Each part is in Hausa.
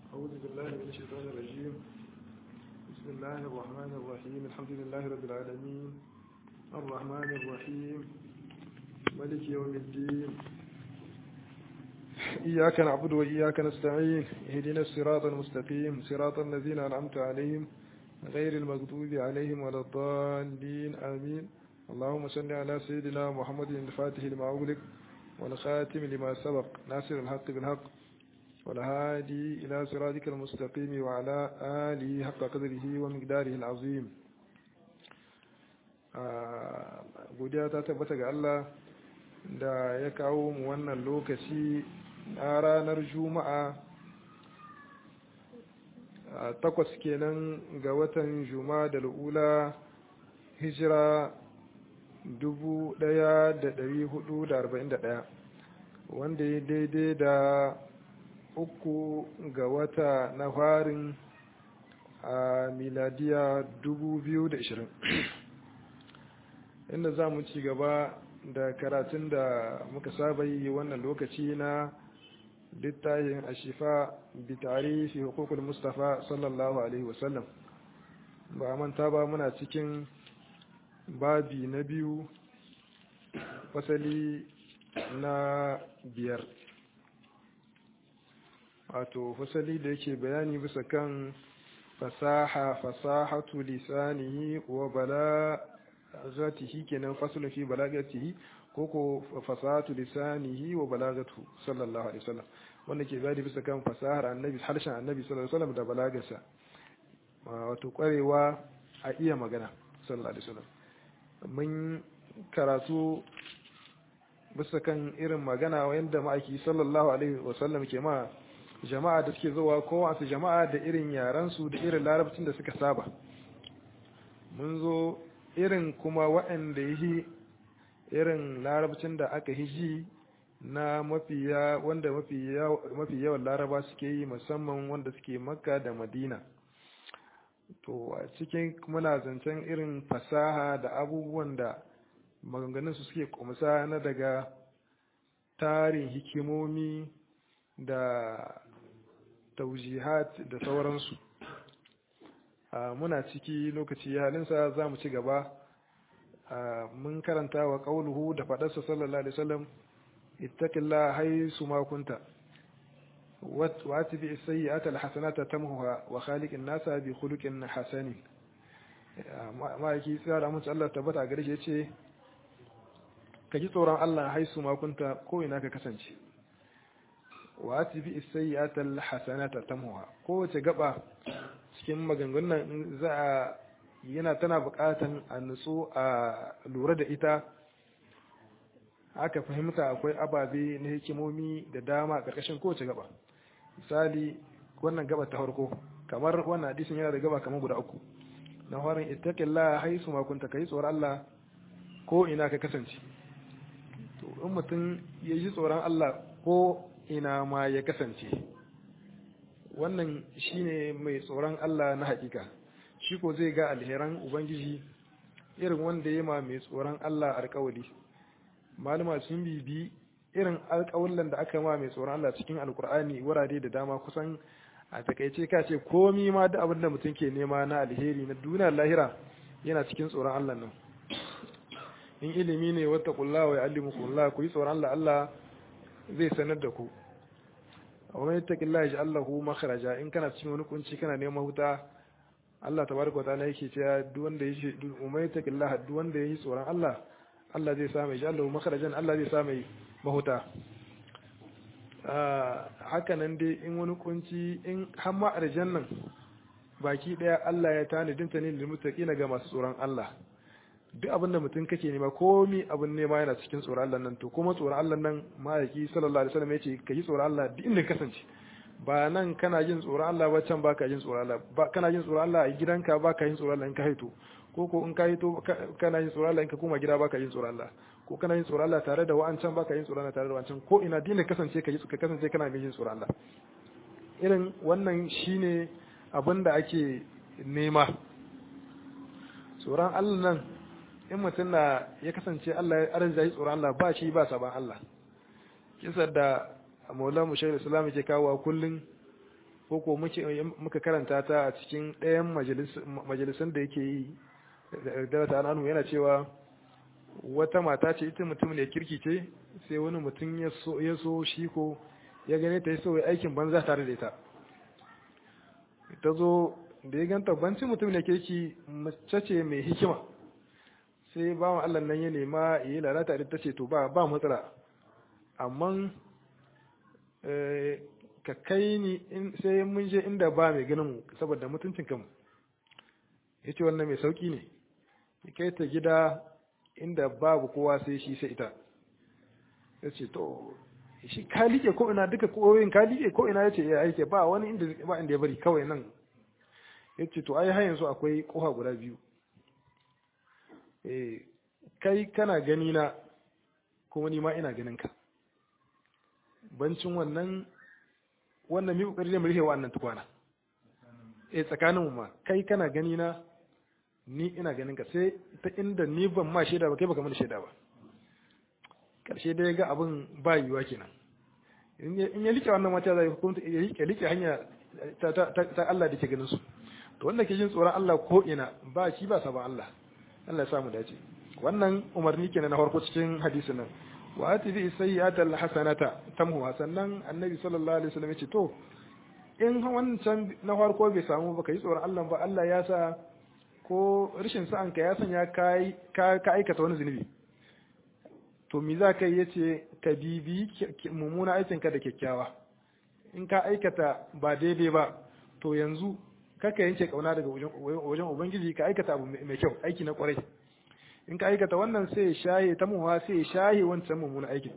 أعوذ بالله من الشيطان الرجيم بسم الله الرحمن الرحيم الحمد لله رب العالمين الرحمن الرحيم ملك يوم الدين إياك نعبد وإياك نستعين اهدنا الصراط المستقيم صراط الذين أنعمت عليهم غير المغضوب عليهم ولا الضالين آمين اللهم صل على سيدنا محمد الفاتح لما أغلق والخاتم لما سبق ناصر الحق بالحق والهادي إلى صراطك المستقيم وعلى آله حق قدره ومقداره العظيم godiya ta tabbata ga Allah da ya kawo mu wannan lokaci a ranar juma'a takwas kenan ga watan juma'a da la'ula hijira 1441 wanda ya daidai da uku ga wata na farin a miladiya 2020 inda za mu ci gaba da karatun da muka saba yi wannan lokaci na littafin ashifa bi tarihi hukukul mustafa sallallahu alaihi wasallam ba manta ba muna cikin babi na biyu fasali na biyar wato fasali da yake bayani bisa kan fasaha fasahatu lisanihi wa balagatihi kenan fasalin fi balagatihi ko ko fasahatu lisanihi wa balagatu sallallahu alaihi wasallam wanda ke bayani bisa kan fasahar annabi harshen annabi sallallahu alaihi wasallam da balagarsa wato kwarewa a iya magana sallallahu alaihi wasallam mun karatu bisa kan irin magana wanda ma'aiki sallallahu alaihi wasallam ke ma jama'a da suke zuwa kowace jama'a da irin yaransu da irin larabcin da suka saba mun zo irin kuma waɗanda yi irin larabcin da aka hiji na mafiya wanda mafi yawan laraba suke yi musamman wanda suke makka da madina to a cikin muna zancen irin fasaha da abubuwan da maganganun su suke kumsa na daga tarin hikimomi da taujihat da sauransu muna ciki lokaci halinsa za mu ci gaba mun karanta wa ƙauluhu da faɗarsa sallallahu alaihi wasallam ittaqillah haisu ma kunta wa atbi as-sayyi'ata al-hasanata tamhuha wa khaliqin nasa bi khuluqin hasanin ma'aiki tsara mun Allah tabbata gare shi yace ka ji tsoron Allah haisu ma kunta ko ina ka kasance wa atibi as-sayyi'ata al-hasanata tamhuha kowace gaba cikin maganganun za a yana tana buƙatan a nutsu a lura da ita aka fahimta akwai ababe na hikimomi da dama a ƙarƙashin kowace gaba misali wannan gaba ta farko kamar wannan hadisin yana da gaba kamar guda uku na farin ittaqillah haisu ma kunta kai tsoron Allah ko ina ka kasance to in mutum ya ji tsoron Allah ko ina ma ya kasance wannan shine mai tsoron Allah na hakika shi ko zai ga alheran ubangiji irin wanda ya ma mai tsoron Allah alkawali malama sun bibi irin alkawallan da aka ma mai tsoron Allah cikin alkur'ani wurare da dama kusan a takaice ka ce komi ma da abin da mutum ke nema na alheri na duniyar lahira yana cikin tsoron Allah nan in ilimi ne wata kulla wa ya'allimukullah ku yi tsoron Allah Allah zai sanar da ku wa man yattaqillaha yaj'al lahu makhraja in kana cikin wani kunci kana neman huta Allah tabaraka wa ta'ala yake cewa duk wanda yake wa man yattaqillaha duk wanda yake tsoron Allah Allah zai sa mai yaj'al lahu makhrajan Allah zai sa mai mahuta haka nan dai in wani kunci in har ma aljannan baki daya Allah ya tanadin ta ne lil muttaqina ga masu tsoron Allah duk abin da mutum kake nema komi abin nema yana cikin tsoron Allah nan to kuma tsoron Allah nan ma'aiki sallallahu alaihi wasallam yace ka yi tsoron Allah duk inda kasance ba nan kana jin tsoron Allah ba can baka jin tsoron Allah ba kana jin tsoron Allah a gidanka baka jin tsoron Allah in ka haito ko ko in ka haito kana jin tsoron Allah in ka koma gida baka jin tsoron Allah ko kana jin tsoron Allah tare da wa'ancan baka jin tsoron Allah tare da wa'ancan ko ina dinda kasance ka ka kasance kana mai jin tsoron Allah irin wannan shine abin da ake nema tsoron Allah nan in mutum na ya kasance Allah ya arziki yi tsoron Allah ba shi ba saban Allah kisar da Maulana Mushayar Islam yake kawo kullun ko ko muka karanta ta a cikin ɗayan majalisan da yake yi da ta anu yana cewa wata mata ce ita mutum ne kirki ce sai wani mutum ya so shi ko ya gane ta yi so aikin banza tare da ita ta zo da ya ganta banci mutum ne kirki mace ce mai hikima sai bawan Allah nan ya nema ya yi lalata da ta ce to ba ba matsala amma ka kai ni sai mun je inda ba mai ganin mu saboda mutuncin kanmu ya ce wannan mai sauki ne ya kai ta gida inda babu kowa sai shi sai ita ya ce to shi ka liƙe ko ina duka koyoyin ka liƙe ko ina ya ce ya aike ba wani inda ba inda ya bari kawai nan ya ce to ai har yanzu akwai koha guda biyu kai kana gani na kuma ni ma ina ganin ka bancin wannan wannan mi kokari ne mu rihe wannan tukwana eh tsakanin mu ma kai kana gani na ni ina ganin ka sai ta inda ni ban ma shaida ba kai baka mana shaida ba karshe dai ga abin ba yiwuwa kenan in ya like wannan mata zai hukunta ya like like hanya ta ta Allah da ke ganin su to wanda ke jin tsoron Allah ko ina ba shi ba saban Allah Allah ya samu dace wannan umarni kenan na farko cikin hadisin nan wa atibi sayyi'ata alhasanata tamhuha sannan annabi sallallahu alaihi wasallam yace to in wancan na farko bai samu ba kai tsoron Allah ba Allah ya sa ko rashin sa'an ka ya sanya kai ka aikata wani zunubi to me za ka yi yace ka bibi mummuna aikin ka da kyakkyawa in ka aikata ba daidai ba to yanzu kaka yanke kauna daga wajen ubangiji ka aikata abu mai kyau aiki na kwarai in ka aikata wannan sai ya shaye ta muwa sai ya shaye wancan mummunan aikin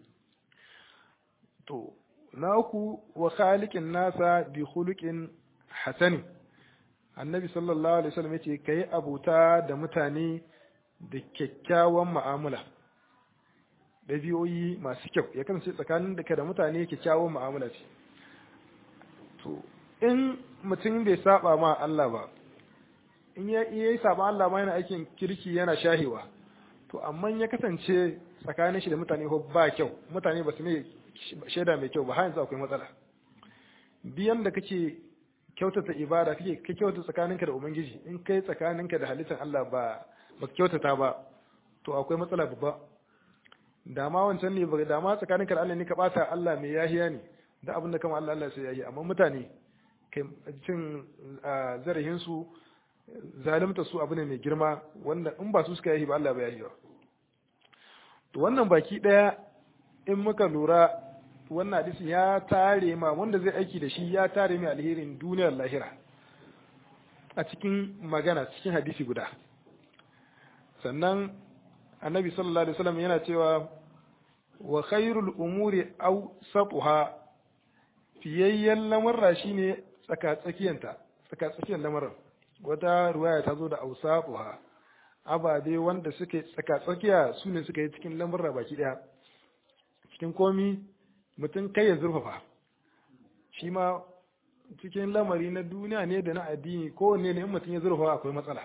to na uku wa khaliqin nasa bi khuluqin hasani annabi sallallahu alaihi wasallam yace kai abuta da mutane da kyakkyawan mu'amala dabi'o'i masu kyau ya kasance tsakanin da da mutane kyakkyawan mu'amala ce to in mutum bai saba ma Allah ba in ya yi saba Allah ma yana aikin kirki yana shahewa to amma ya kasance tsakanin shi da mutane ko ba kyau mutane ba su mai shaida mai kyau ba har yanzu akwai matsala biyan da kake kyautata ibada kake ka kyautata tsakaninka da ubangiji in kai tsakaninka da halittar Allah ba ba kyautata ba to akwai matsala babba da ma wancan ne ba da ma tsakaninka da Allah ne ka bata Allah mai yahiya ne da abin da kama Allah Allah sai yahi amma mutane kai cin zarahin su zalimta su abu ne mai girma wanda in ba su suka yi ba Allah ba ya yi ba to wannan baki daya in muka lura wannan hadisi ya tare ma wanda zai aiki da shi ya tare mai alherin duniyar lahira a cikin magana cikin hadisi guda sannan annabi sallallahu alaihi wasallam yana cewa wa khairul umuri aw satuha fiyayyen lamarra shine tsaka tsakiyanta tsaka tsakiyar lamarin wata ruwaya ta zo da ausafuha ababe wanda suke tsaka-tsakiya su ne suka yi cikin lamurra baki daya cikin komi mutum kai ya zurfafa shi ma cikin lamari na duniya ne da na addini kowanne ne in mutum ya zurfafa akwai matsala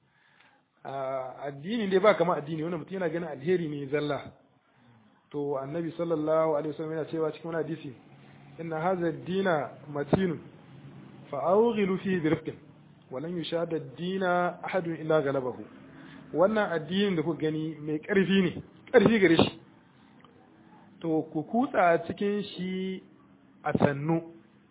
addini dai ba kama addini wanda mutum yana ganin alheri ne zalla to annabi sallallahu alaihi wasallam yana cewa cikin wani hadisi inna hadha ad-dina matinun fa awghilu fihi bi rifqin walan yushada ad-dina ahadun illa galabahu wannan addinin da kuka gani mai ƙarfi ne ƙarfi gare shi to ku kutsa cikin shi a sannu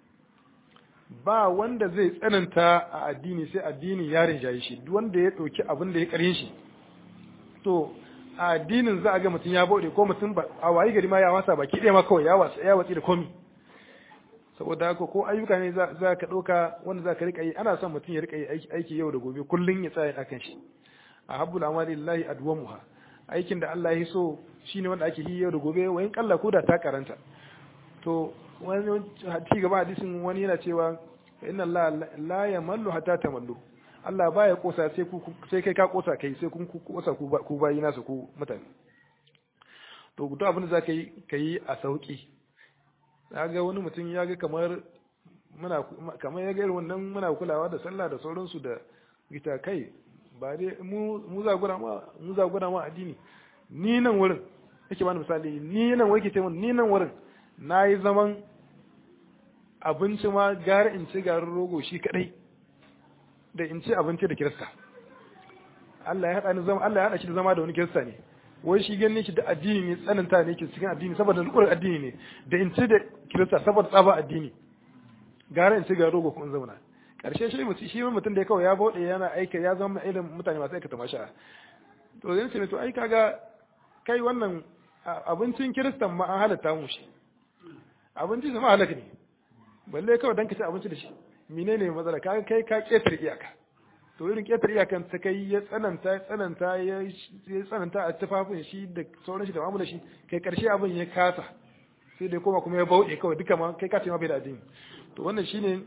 ba wanda zai tsananta a addini sai addini ya rinjaye shi duk wanda ya ɗauki abin da ya ƙarin shi to a addinin za a ga mutum ya bauɗe ko mutum a wayi gari ma ya wasa baki ɗaya ma kawai ya watsi da komi saboda haka ko ayyuka ne za ka ɗauka wanda za ka riƙa yi ana son mutum ya riƙa yi aiki yau da gobe kullum ya tsaya akan shi a habbul amali lillahi adwamuha aikin da Allah ya so shine wanda ake yi yau da gobe wayin kalla ko da ta karanta to wani ci gaba hadisin wani yana cewa inna Allah la yamallu hatta tamallu Allah baya kosa sai ku sai kai ka kosa kai sai kun kosa ku ku bayi nasu ku mutane to duk abin da zaka yi kai a sauki ga wani mutum ya ga kamar muna kamar ya ga irin wannan muna kulawa da sallah da sauransu da gita kai ba dai mu zagura ma mu zagura ma addini ni nan wurin yake bani misali ni nan wai ke ce ni nan wurin nayi zaman abinci ma gara in ci garin rogo shi kadai da in ci abinci da kirista Allah ya hada ni zama Allah ya hada shi da zama da wani kirista ne wai shi ganin shi da addini ne tsananta ne ke cikin addini saboda lukurin addini ne da in ci da kirista saboda tsaba addini gara in ci garin rogo kuma in zauna karshe shi mutum shi mutum da ya kawai ya bauɗe yana aika ya zama irin mutane masu aikata masha to zai ce to ai kaga kai wannan abincin kiristan ma an halatta mu shi abincin su ma halaka ne balle kawai dan ka ci abinci da shi menene matsala kaga kai ka ketar iyaka to irin ketar iyakan ta kai ya tsananta ya tsananta ya tsananta a tufafin shi da sauran shi da mamu da shi kai karshe abin ya kasa sai dai koma kuma ya bauɗe kawai duka ma kai ka ce ma bai da addini to wannan shine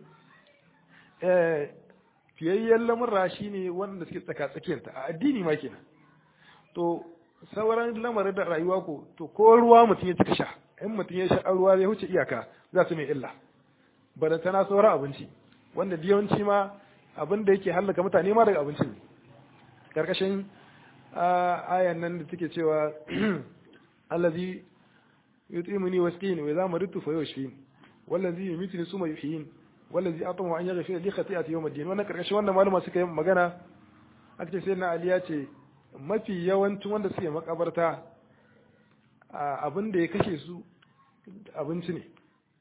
eh fiyayyen lamurra shine wanda suke tsaka tsakiyarta a addini ma kenan to sauran lamarin da rayuwa ko to ko ruwa mutum ya cika sha in mutum ya sha ruwa ya huce iyaka za su mai illa bada tana sauran abinci wanda yawanci ma abin da yake hallaka mutane ma daga abinci ne karkashin ayan nan da take cewa allazi yutimuni wasqini wa idza maridtu fa yushfin wallazi yumitni suma yuhyin wallazi atama an yaghfira li khati'ati yawm ad-din wannan karkashin wannan malama suka yi magana aka ce sai na ali ya ce mafi yawancin wanda suke makabarta abin da ya kashe su abinci ne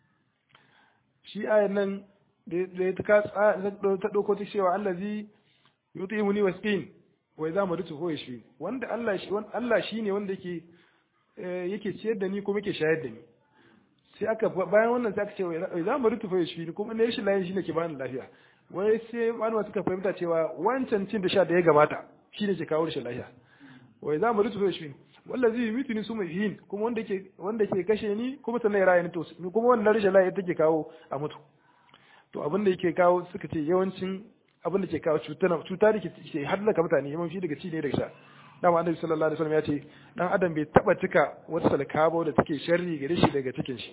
shi ayan nan da ta ta ɗauko ta cewa allazi yuti muni wasqin wai za mu rutu ko shi wanda Allah shi Allah shine wanda yake yake ciyar da ni kuma yake shayar da ni sai aka bayan wannan sai aka ce wai za mu rutu ko shi kuma ne shi layin shine ke bani lafiya wai sai malama suka fahimta cewa wancan cin da sha da ya gabata shi ne ke kawo rashin lafiya wai za mu rutufe shi wanda zai yi mituni su mai yin kuma wanda ke wanda ke kashe ni kuma sannan ya raya ni to kuma wannan rashin lafiya take kawo a mutu to abin da yake kawo suka ce yawancin abin da ke kawo cuta cuta da ke hallaka mutane yawanci daga ci ne daga sha dama annabi sallallahu alaihi wasallam ya ce dan adam bai taba cika wata salkaba da take sharri gare shi daga cikin shi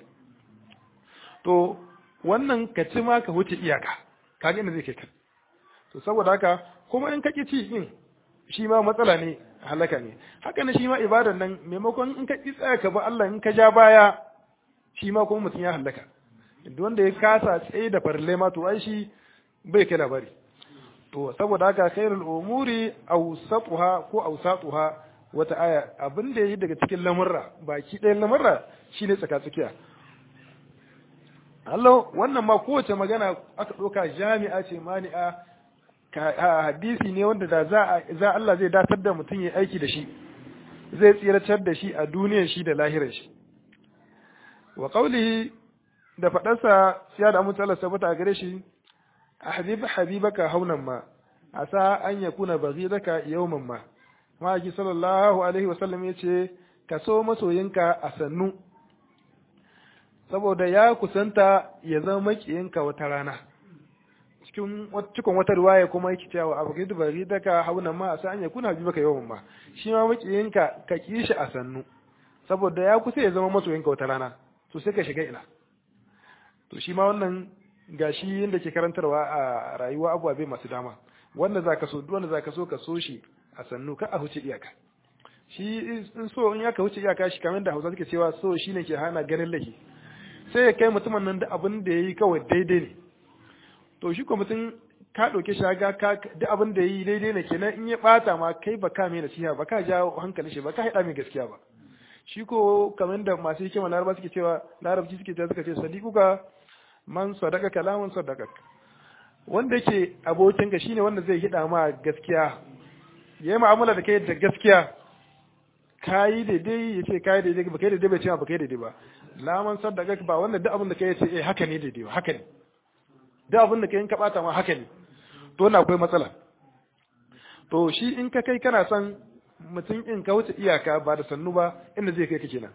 to wannan ka ci ma ka wuce iyaka kaga inda zai kai ka to saboda haka kuma in ka ki ci din shi ma matsala ne halaka ne haka ne shi ma ibadan nan maimakon in ka ki tsaya ka ba Allah in ka ja baya shi ma kuma mutum ya halaka duk wanda ya kasa tsaye da farle ma to ai shi bai kai labari to saboda haka khairul umuri awsatuha ko awsatuha wata aya abin da yayi daga cikin lamurra baki ɗayan lamurra shine tsaka tsakiya Allah wannan ma kowace magana aka ɗauka jami'a ce mani'a hadisi ne wanda da za za Allah zai datar da mutum ya aiki da shi zai tsiratar da shi a duniyar shi da lahirar shi wa qawlihi da fadarsa ya da mutu Allah sabata a gare shi ahbib habibaka haunan ma asa an yakuna baghidaka yawman ma ma'aiki sallallahu alaihi wasallam yace ka so masoyinka a sannu saboda ya kusanta ya zama makiyinka wata rana cikin cikin wata riwaya kuma yake cewa abu gidu bari daga hauna ma a an ya kuna bi baka yawan ma shi ma makiyinka ka ki shi a sannu saboda ya kusa ya zama masoyinka wata rana to sai ka shiga ina to shi ma wannan gashi yadda ke karantarwa a rayuwa abubuwa masu dama wanda zaka so duk wanda zaka so ka so shi a sannu ka a huce iyaka shi in so in ya ka huce iyaka shi kamar da Hausa suke cewa so shine ke hana ganin laifi sai ya kai mutumin nan da abin da yayi kawai daidai ne to shi ko mutum ka ɗauke shaga ka duk abin da yi daidai ne kenan in ya ɓata ma kai ba ka mai nasiha ba ka ja hankalin shi ba ka haɗa mai gaskiya ba shi ko kamar da masu hikima laraba suke cewa larabci suke cewa suka ce sadiquka man sadaka kalaman sadaka wanda yake abokin ka shine wanda zai hida ma gaskiya ya yi mu'amala da kai da gaskiya kayi daidai ya ce kayi daidai ba kai daidai bai ce ba kai daidai ba laman sadaka ba wanda duk abin da kai ya ce eh haka ne daidai ba haka ne duk abin da kai in ka bata ma haka ne to wannan akwai matsala to shi in ka kai kana son mutum in ka wuce iyaka ba da sannu ba inda zai kai ka kenan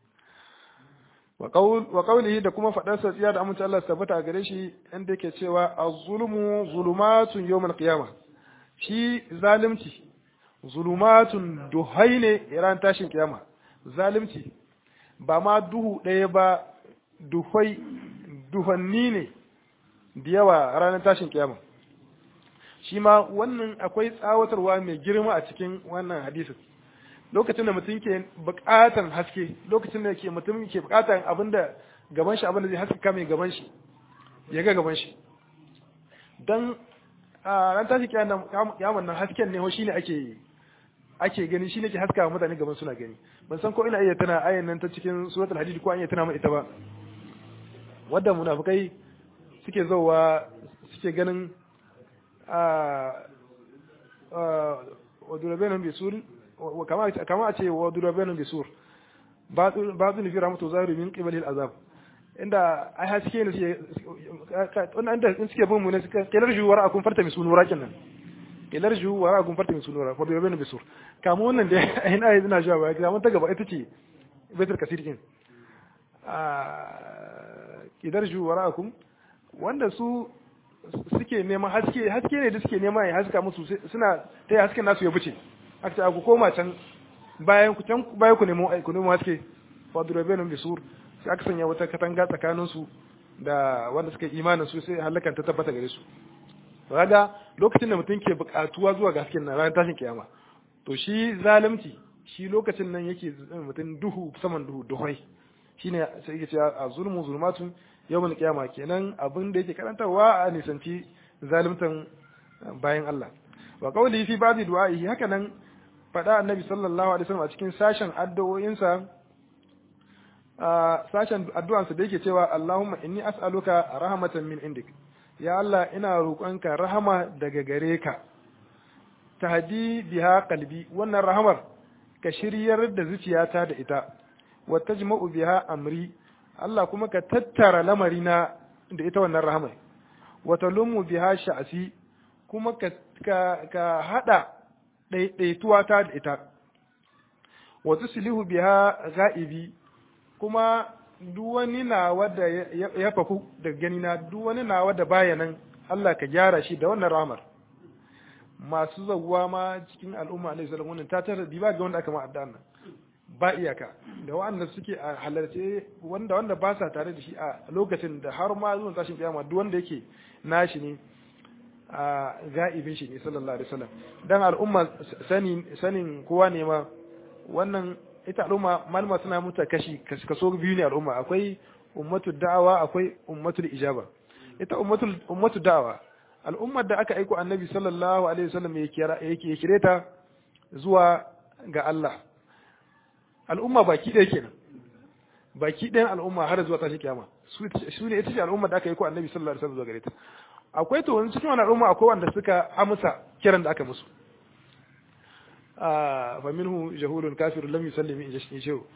wa qawlihi da kuma fadar sa tsiya da amince Allah tabbata gare shi inda yake cewa az-zulmu zulumatun yawmal qiyamah shi zalimci zulumatun duhai ne ran tashin kiyama zalimci ba ma duhu ɗaya ba duhai duhanni ne da yawa ranar tashin kiyama shi ma wannan akwai tsawatarwa mai girma a cikin wannan hadisin lokacin da mutum ke bukatan haske lokacin da ke mutum ke bukatan abin da gaban shi abin da zai haskaka mai gaban shi ya ga gaban shi dan a ran tashi kiyaman nan hasken ne shi ne ake ake gani shi ne ke haskawa mutane gaban suna gani ban san ko ina iya tana ayan nan ta cikin suratul hadid ko an iya tana mai ita ba wadda munafikai suke zauwa suke ganin a wa durabenan bisur kama kama a ce wa durabenan bisur ba su nufi rahmatu zahiru min qibalil azab inda ai haske ne suke wannan inda in suke bin mu ne suka kelar juwar akun farta mi sunura kenan kelar juwar akun farta mi sunura ko bai bane bisur kamu wannan da ai na ina jiwa ba kamun ta gaba ita ce baitul kasir din a kelar juwar akun wanda su suke neman haske haske ne da suke nema ya haska musu suna ta hasken nasu ya buce aka ce ku koma can bayan ku can bayan ku nemo ku nemo haske fa durabenum bisur sai aka sanya wata katanga tsakanin su da wanda suka imanin su sai halakan ta tabbata gare su kaga lokacin da mutum ke buƙatuwa zuwa ga hasken nan ranar tashin kiyama to shi zalunci shi lokacin nan yake mutum duhu saman duhu duhai shine sai yake cewa a zulmu zulmatun yawmal kiyama kenan abin da yake karantarwa a nisanci zaluntan bayan Allah wa qawli fi ba'di du'a'ihi haka nan faɗa annabi sallallahu alaihi wasallam a cikin sashen addu'o'insa a sashen addu'ansa da yake cewa Allahumma inni as'aluka rahmatan min indik ya Allah ina roƙonka rahama daga gare ka tahdi biha qalbi wannan rahamar ka shiryar da zuciyata da ita wa tajma'u biha amri Allah kuma ka tattara lamarina da ita wannan rahamar wa talumu biha sha'si kuma ka ka, ka hada ɗaiɗaituwa ta da ita wa tuslihu biha ga'ibi kuma duk wani nawa da ya faku daga gani na duk wani nawa da baya nan Allah ka gyara shi da wannan rahmar masu zawwa ma cikin al'umma alaihi salam wannan ta tara diba ga wanda aka ma addu'a nan ba iyaka da wanda suke a halarce wanda wanda ba sa tare da shi a lokacin da har ma zuwa tashin kiyama duk wanda yake nashi ne a ga'ibin shi ne sallallahu alaihi wasallam dan al'umma sanin sanin kowa ne ma wannan ita al'umma malama suna muta kashi kaso biyu ne al'umma akwai ummatu da'awa akwai ummatul ijaba ita ummatul ummatu da'awa al'ummar da aka aiko annabi sallallahu alaihi wasallam yake ya kire ta zuwa ga Allah al'umma baki ɗaya kenan baki ɗayan al'umma har zuwa tashi kiyama su ne ita ce al'ummar da aka aiko annabi sallallahu alaihi wasallam zuwa gare ta akwai to wani cikin wannan al'umma akwai wanda suka amsa kiran da aka musu fa minhu jahulun kafirun lam yusallim in jashin shehu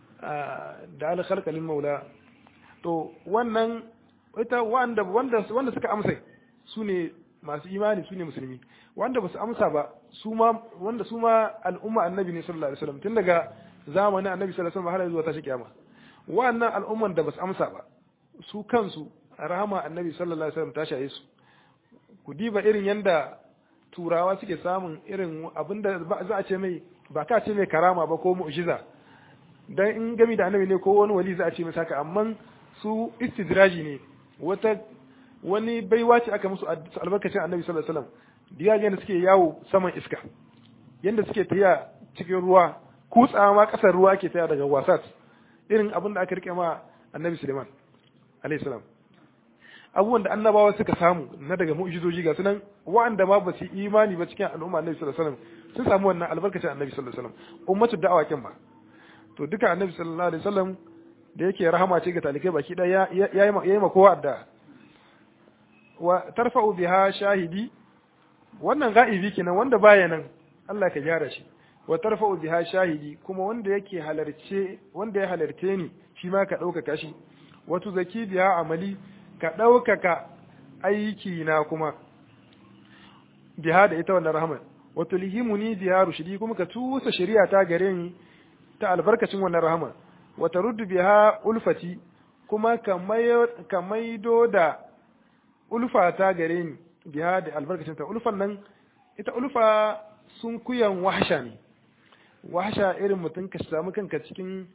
da al khalqa lil maula to wannan ita wanda wanda wanda suka amsa su ne masu imani su ne musulmi wanda ba su amsa ba su ma wanda su ma al'umma annabi ne sallallahu alaihi wasallam tun daga zamanin annabi sallallahu alaihi wasallam har zuwa tashi kiyama wannan al'umman da ba su amsa ba su kansu rahama annabi sallallahu alaihi wasallam ta shaye su ku diba irin yanda turawa suke samun irin abinda za a ce mai ba ka ce mai karama ba ko mu'jiza dan in gami da annabi ne ko wani wali za a ce mai saka amma su istidraji ne wata wani baiwa ce aka musu albarkacin annabi sallallahu alaihi wasallam diya yanda suke yawo saman iska yanda suke tafiya cikin ruwa kutsawa ma kasar ruwa ake taya daga wasat irin abin da aka rike ma annabi suleiman alaihi salam abubuwan da annabawa suka samu na daga mu'jizoji ga sunan wa'anda ma ba su imani ba cikin al'umma annabi sallallahu alaihi wasallam sun samu wannan albarkacin annabi sallallahu alaihi wasallam ummatu da'awa kin ba to duka annabi sallallahu alaihi wasallam da yake rahama ce ga talikai baki daya yayi yayi ma kowa da wa tarfa'u biha shahidi wannan ga'ibi kenan wanda baya nan Allah ka gyara shi wa tarfa'u biha shahidi kuma wanda yake halarce wanda ya halarce ni shi ma ka ɗaukaka shi wato zaki biha amali ka ɗaukaka aiki na kuma biha da ita wannan rahman wato lihimuni biha rushidi kuma ka tusa shari'a ta gare ni ta albarkacin wannan rahman wata ruddu biha ulfati kuma ka maido da ulfa ta gare ni biha da albarkacin ta ulfan nan ita ulfa sun kuyan wahasha ne wahasha irin mutum ka samu kanka cikin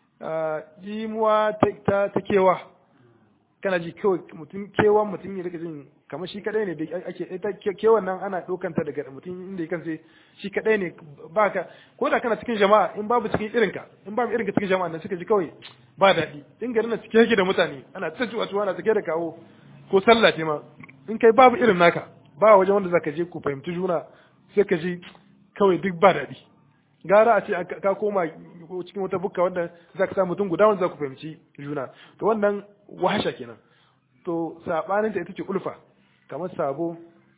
jimuwa ta kewa kana ji kawai mutum kewan mutum ya rika jin kamar shi kadai ne da ake ita kewan nan ana ɗaukanta daga mutum inda kansa shi kadai ne baka ko da kana cikin jama'a in babu cikin irinka in babu irinka cikin jama'a nan suka ji kawai ba daɗi in garin na cike yake da mutane ana ta cuwa cuwa ana cike da kawo ko sallah ce ma in kai babu irin naka ba wajen wanda zaka je ku fahimci juna sai ka ji kawai duk ba daɗi gara a ce ka koma cikin wata bukka wanda za ka sa mutum guda wanda za ku fahimci juna to wannan wahasha kenan to sabanin ta ita ce ulfa kamar sabo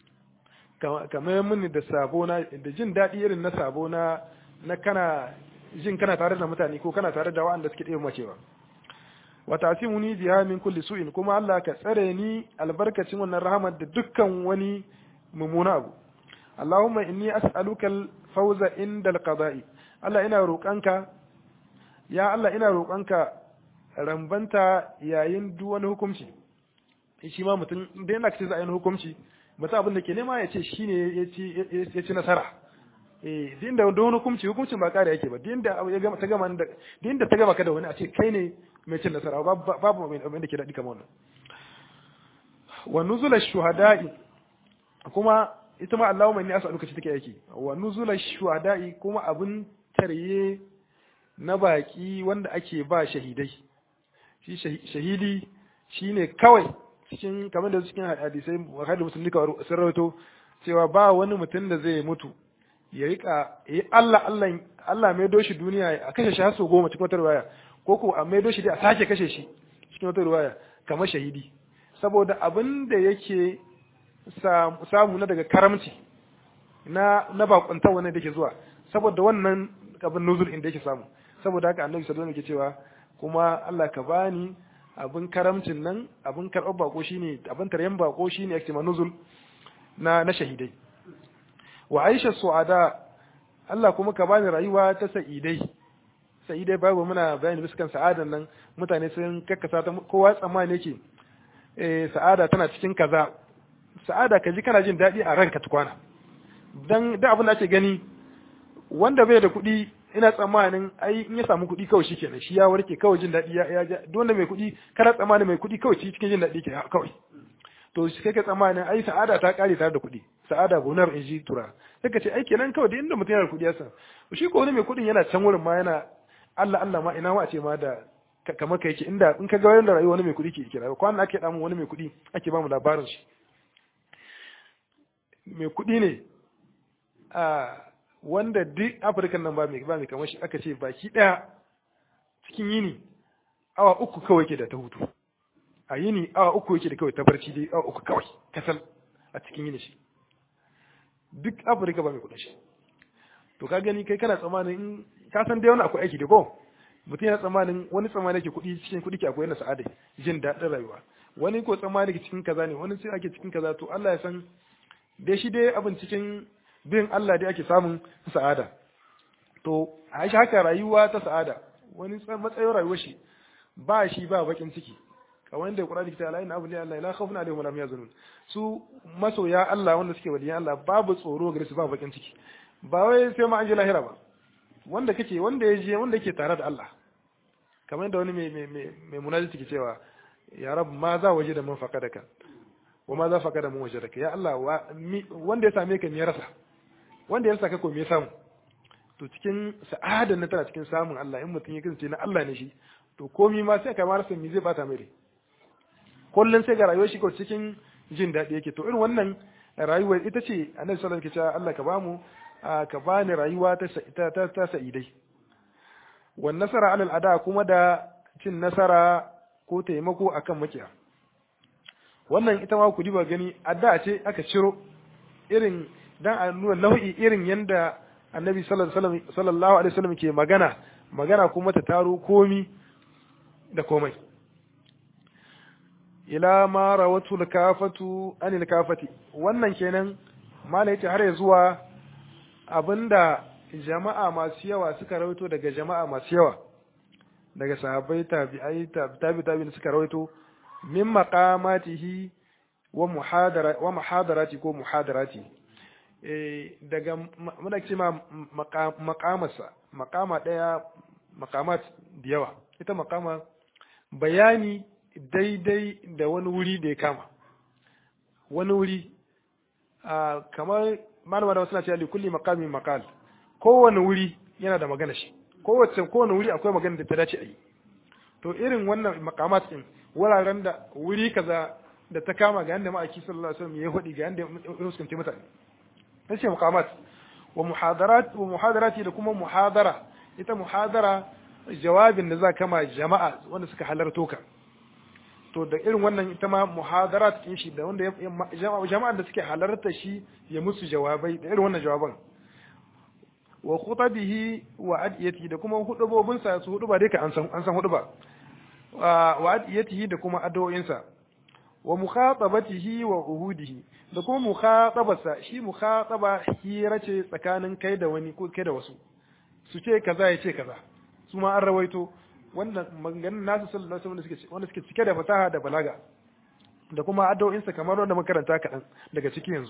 kamar mini da sabo na da jin daɗi irin na sabo na na kana jin kana tare da mutane ko kana tare da waɗanda suke ɗaya macewa wa tasimuni biha min kulli su'in kuma Allah ka tsare ni albarkacin wannan rahamar da dukkan wani mummuna abu Allahumma inni as'aluka al-fawza inda al-qada'i Allah ina roƙanka ya Allah ina roƙanka rambanta yayin duk wani hukunci shi ma mutum da yana kace za a yi hukunci mutum abin da ke nema ya ce shine ya ci nasara eh din da wani hukunci hukuncin ba kare yake ba din da ya gama ta gama da din da ta gama ka da wani a ce kai ne mai cin nasara babu mai abin da ke daɗi kamar wannan wa nuzula shuhada'i kuma ita ma Allahumma inni as'aluka ce take yake wa nuzula shuhada'i kuma abin tarye na baki wanda ake ba shahidai shi shahidi shine kawai cikin kamar da cikin hadisai hadisi musulmi ka sun rawaito cewa ba wani mutum da zai mutu ya rika yi Allah Allah Allah mai doshi duniya a kashe shi har sau goma cikin wata riwaya ko ko a mai doshi dai a sake kashe shi cikin wata riwaya kamar shahidi saboda abin da yake samu na daga karamci na na bakunta wannan da ke zuwa saboda wannan abin nuzul inda yake samu saboda haka annabi sallallahu alaihi wasallam yake cewa kuma Allah ka bani abin karamcin nan abin karɓar bako shine abin taryan bako shine yake ma nuzul na na shahidai wa aisha su'ada Allah kuma ka bani rayuwa ta sa'idai sa'idai babu muna bayani biskan sa'adan nan mutane sun kakkasa ta kowa tsammani yake eh sa'ada tana cikin kaza sa'ada ka ji kana jin daɗi a ranka tukwana dan da abin da ake gani wanda bai da kuɗi ina tsammanin ai in ya samu kuɗi kawai shikenan shi ya warke kawai jin daɗi ya ya duk wanda mai kuɗi kana tsammanin mai kuɗi kawai cikin jin daɗi ke kawai to shi kake tsammanin ai sa'ada ta kare tare da kuɗi sa'ada gonar in ji tura sai ka ce ai kenan kawai da inda mutum yana da kuɗi ya san shi ko wani mai kuɗin yana can wurin ma yana Allah Allah ma ina ma a ce ma da kamar ka yake inda in ka ga wani rayuwa wani mai kuɗi ke kira kwanan ake damu wani mai kuɗi ake ba mu labarin shi mai kuɗi ne a wanda duk afirkan nan ba mai ba mai kamar shi aka ce baki ɗaya cikin yini awa uku kawai ke da ta hutu a yini awa uku yake da kawai ta barci dai awa uku kawai kasal a cikin yini shi duk afirka ba mai kuɗin shi to ka gani kai kana tsammanin in ka san dai wani akwai aiki da ko mutum yana tsammanin wani tsammanin ke kuɗi cikin kuɗi ke akwai na sa'ada jin daɗin rayuwa wani ko tsammanin ke cikin kaza ne wani sai ake cikin kaza to Allah ya san dai shi dai abin cikin bin Allah dai ake samun sa'ada to a shi haka rayuwa ta sa'ada wani matsayin rayuwar shi ba shi ba bakin ciki kamar yadda Qur'ani ke cewa inna awliya Allah la khawfun alaihim wa la yahzanun su masoya Allah wanda suke waliyan Allah babu tsoro gare su ba bakin ciki ba wai sai ma an je lahira ba wanda kake wanda ya je wanda yake tare da Allah kamar yadda wani mai mai mai munajati ke cewa ya rab ma za waje da man faqadaka wa ma za faqada man wajadaka ya Allah wanda ya same ka me ya rasa wanda ya saka ko me ya samu to cikin sa'adan na tana cikin samun Allah in mutum ya kasance na Allah ne shi to komi ma sai ka ma rasa me zai bata mai rai kullun sai ga rayuwar shi ko cikin jin daɗi yake to irin wannan rayuwar ita ce annabi sallallahu alaihi wasallam Allah ka bamu ka bani rayuwa ta ta ta sa'idai wan nasara alal ada kuma da cin nasara ko taimako akan makiya wannan ita ma ku diba gani adda ce aka ciro irin dan a nuna nau'i irin yanda annabi sallallahu alaihi wasallam ke magana magana kuma ta taro komi da komai ila ma rawatul kafatu anil kafati wannan kenan mala yace har ya zuwa abinda jama'a masu yawa suka rawaito daga jama'a masu yawa daga sahabbai tabi'ai tabi tabi suka rawaito min maqamatihi wa muhadara wa muhadarati ko muhadarati daga muna ce ma makamarsa makama ɗaya makamat da yawa ita makama bayani daidai da wani wuri da ya kama wani wuri kamar malama da suna cewa likulli makamin makal kowane wuri yana da magana shi kowace kowane wuri akwai magana da ta dace a yi to irin wannan makamat din wuraren da wuri kaza da ta kama ga yanda ma'aiki sallallahu alaihi wasallam ya hudi ga yanda ya fuskanci mutane nace muqamat wa muhadarat wa muhadarati da kuma muhadara ita muhadara jawabin da za kama jama'a wanda suka halarto ka to da irin wannan ita ma muhadarat kin shi da wanda jama'an da suke halarta shi ya musu jawabai da irin wannan jawaban wa khutabihi wa adiyati da kuma hudubobin sa su huduba dai ka an san an san huduba wa adiyatihi da kuma addu'o'insa wa mukhatabatihi wa uhudihi da kuma mukhatabarsa shi mukhataba hira ce tsakanin kai da wani ko kai da wasu su ce kaza ya ce kaza su ma an rawaito wannan maganganun nasu sallallahu alaihi wasallam wanda suke cike da fasaha da balaga da kuma addu'o'insa kamar wanda makaranta kaɗan daga ciki yanzu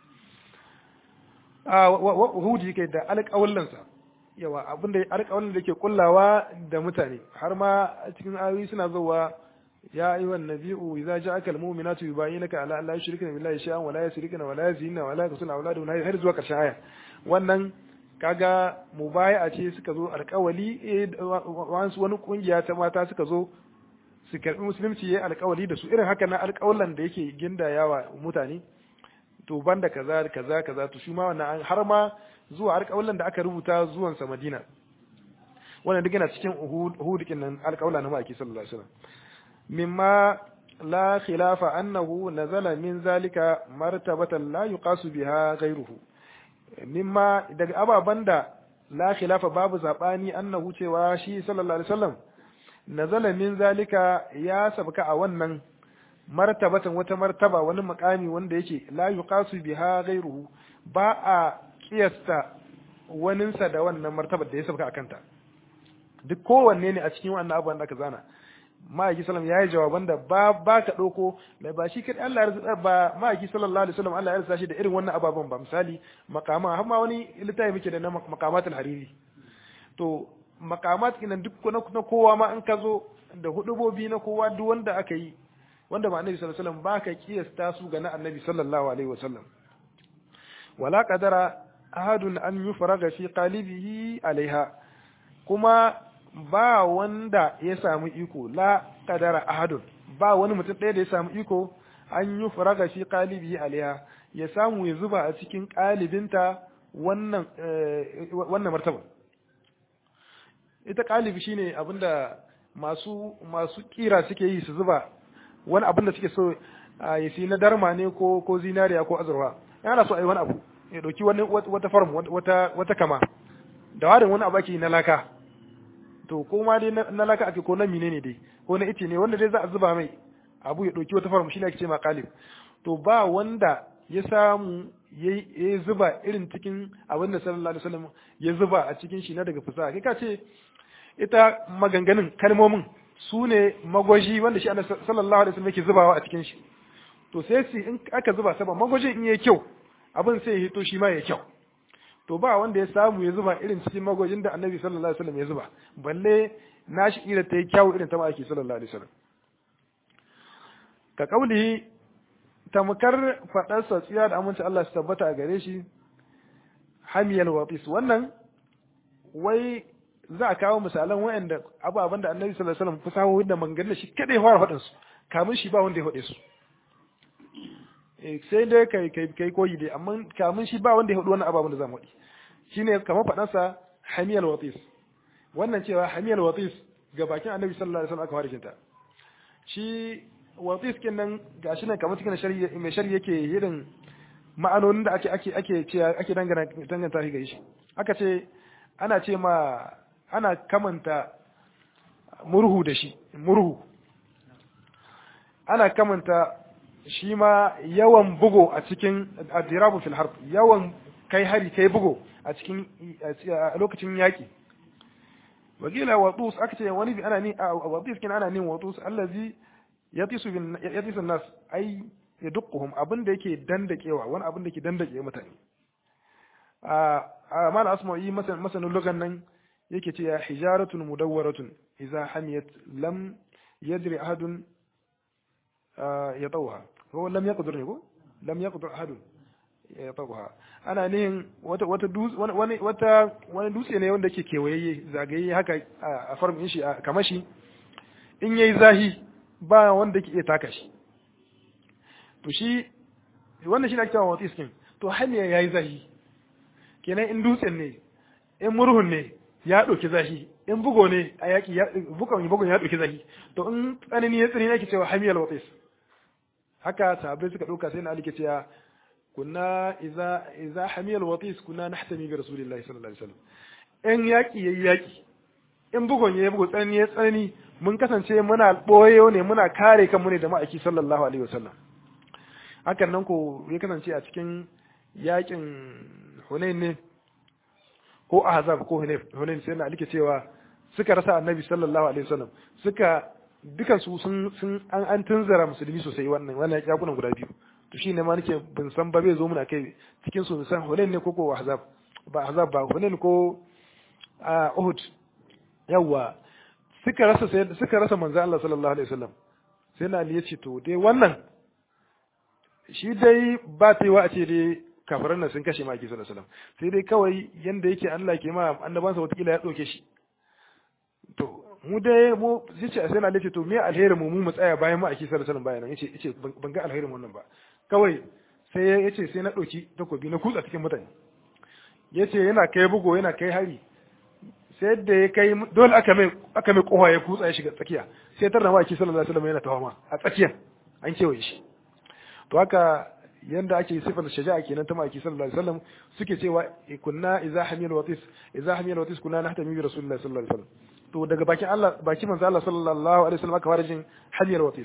a hudi kai da alƙawallansa yawa abinda alƙawallin da ke kullawa da mutane har ma cikin ayoyi suna zuwa ya ayyuha nabi'u idza ja'aka almu'minatu yubayyinaka ala an la yushrikna billahi shay'an wa la yusrikna wa la yazina wa la yaqtulna awladahunna har zuwa ƙarshen aya wannan kaga mubaya ce suka zo alkawali wasu wani kungiya ta mata suka zo su karbi musulunci yayi alkawali da su irin haka na alkawalan da yake gindayawa mutane to banda kaza kaza kaza to shi ma wannan har ma zuwa alkawalan da aka rubuta zuwan sa Madina wannan duk yana cikin uhud nan alkawala na maki sallallahu alaihi wasallam mimma la khilafa annahu nazala min zalika martabatan la yuqasu biha ghayruhu mimma daga ababen da la khilafa babu zabani annahu cewa shi sallallahu alaihi wasallam nazala min zalika ya sabka a wannan martabatan wata martaba wani makami wanda yake la yuqasu biha ghayruhu ba a kiyasta waninsa da wannan martabar da ya sabka a kanta duk kowanne ne a cikin wannan abubuwan da aka zana ma'aiki sallam ya yi jawaban da ba ba ka ɗauko da ba shi kaɗai Allah ya ba ma'aiki sallallahu alaihi wasallam Allah ya rasa shi da irin wannan ababen ba misali makama har ma wani littafi muke da na makamatul hariri to makamat kinan duk na kowa ma in ka zo da hudubobi na kowa duk wanda aka yi wanda ba annabi sallallahu alaihi wasallam ba ka kiyasta su ga na annabi sallallahu alaihi wasallam wala qadara ahadun an yufraga fi qalibihi alaiha kuma ba wanda ya samu iko la kadara ahadun ba wani mutum ɗaya da ya samu iko an yi faraga shi kalibi alaiha ya samu ya zuba a cikin kalibinta wannan wannan martaba ita kalibi shine abinda masu masu kira suke yi su zuba wani abin da suke so ya si na darma ne ko ko zinariya ko azurwa yana so a yi wani abu ya dauki wani wata farm wata wata kama da warin wani abu ake na laka to ko ma dai na laka ake ko na mine ne dai ko na ice ne wanda dai za a zuba mai abu ya ɗauki wata farm shi ne ake ce ma kalif to ba wanda ya samu ya zuba irin cikin abin da sallallahu alaihi wasallam ya zuba a cikin shi na daga fasaha kai ka ce ita maganganun kalmomin su ne magwaji wanda shi annabi sallallahu alaihi wasallam yake zubawa a cikin shi to sai su in aka zuba saba magwajin in yayi kyau abin sai ya hito shi ma ya kyau to ba wanda ya samu ya zuba irin cikin magwajin da annabi sallallahu alaihi wasallam ya zuba balle nashi ira ta yi kyau irin ta ma'aiki sallallahu alaihi wasallam ka kaulihi tamkar faɗarsa tsiya da aminci Allah su tabbata a gare shi hamiyal watis wannan wai za a kawo misalan wayanda ababen da annabi sallallahu alaihi wasallam fasahohin da manganin shi kada ya fara faɗin su kamun shi ba wanda ya faɗe su sai dai kai kai kai koyi dai amma kamun shi ba wanda ya faɗi wannan ababen da za mu faɗi shine kamar faɗansa hamiyal watis wannan cewa hamiyal watis ga bakin annabi sallallahu alaihi wasallam aka fara kinta shi watis kin nan gashi nan kamar cikin shari'a mai shari'a yake irin ma'anonin da ake ake ake ce ake dangana danganta shi ga shi aka ce ana ce ma ana kamanta murhu da shi murhu ana kamanta shi ma yawan bugo a cikin adirabu fil harb yawan kai hari kai bugo a cikin a lokacin yaki wakila watus aka ce wani bi ana ni watus kin ana nin watus allazi yatisu bin yatisu nas ai yadquhum abin da yake dandakewa wani abin da yake dandake mutane a mal asma'i masanin lugan nan yake ce ya hijaratun mudawwaratun idza hamiyat lam yadri ahadun yatawha ko lam yaqdur ne ko lam yaqdur ahadun yatawha ana nihin wata wata wani wata wani dutse ne wanda yake kewayayye zagaye haka a farmin shi kamar shi in yayi zahi ba wanda ke iya taka shi to shi wannan shi ne ake cewa watis kin to hanya yayi zahi kenan in dutsen ne in murhun ne ya ɗauki zahi in bugo ne a yaƙi bugon bugon ya ɗauki zahi to in tsanani ya tsani ake cewa hamiyal watis haka sahabbai suka ɗauka sai na ali ke cewa kunna idza idza hamiyal watis kunna nahtami bi rasulillahi sallallahu alaihi wasallam in yaƙi yayi yaƙi in bugon ya bugo tsanani ya tsanani mun kasance muna boyo ne muna kare kanmu ne da ma'aiki sallallahu alaihi wasallam hakan nan ko ya kasance a cikin yaƙin Hunain ne ko Ahzab ko Hunain sai na alike cewa suka rasa Annabi sallallahu alaihi wasallam suka dukan su sun sun an an tunzara musulmi sosai wannan wannan yakunan guda biyu to shi ne ma nake bin san ba bai zo muna kai cikin su san Hunain ne ko ko Ahzab ba Ahzab ba Hunain ko Uhud yawa suka rasa suka rasa manzo Allah sallallahu alaihi wasallam sai na Ali ya ce to dai wannan shi dai ba ta yi wa a ce dai kafiran nan sun kashe maki sallallahu alaihi wasallam sai dai kawai yanda yake Allah ke ma annabansa watakila ya ɗauke shi to mu dai mu yace sai na ce to me alheri mu mu tsaya bayan mu aki sallallahu alaihi wasallam bayan yace yace ban ga alherin wannan ba kawai sai yace sai na ɗauki takobi na kutsa cikin mutane yace yana kai bugo yana kai hari sai da ya kai dole aka mai aka mai kowa ya kutsa ya shiga tsakiya sai tarna ma aki sallallahu alaihi wasallam yana tawama a tsakiya an kewaye shi to haka yanda ake sifar shaja'a kenan ta maki sallallahu alaihi wasallam suke cewa kunna idza hamil watis idza hamil watis kunna nahtami bi rasulillahi sallallahu alaihi wasallam to daga bakin Allah bakin manzo Allah sallallahu alaihi wasallam aka fara jin hamil watis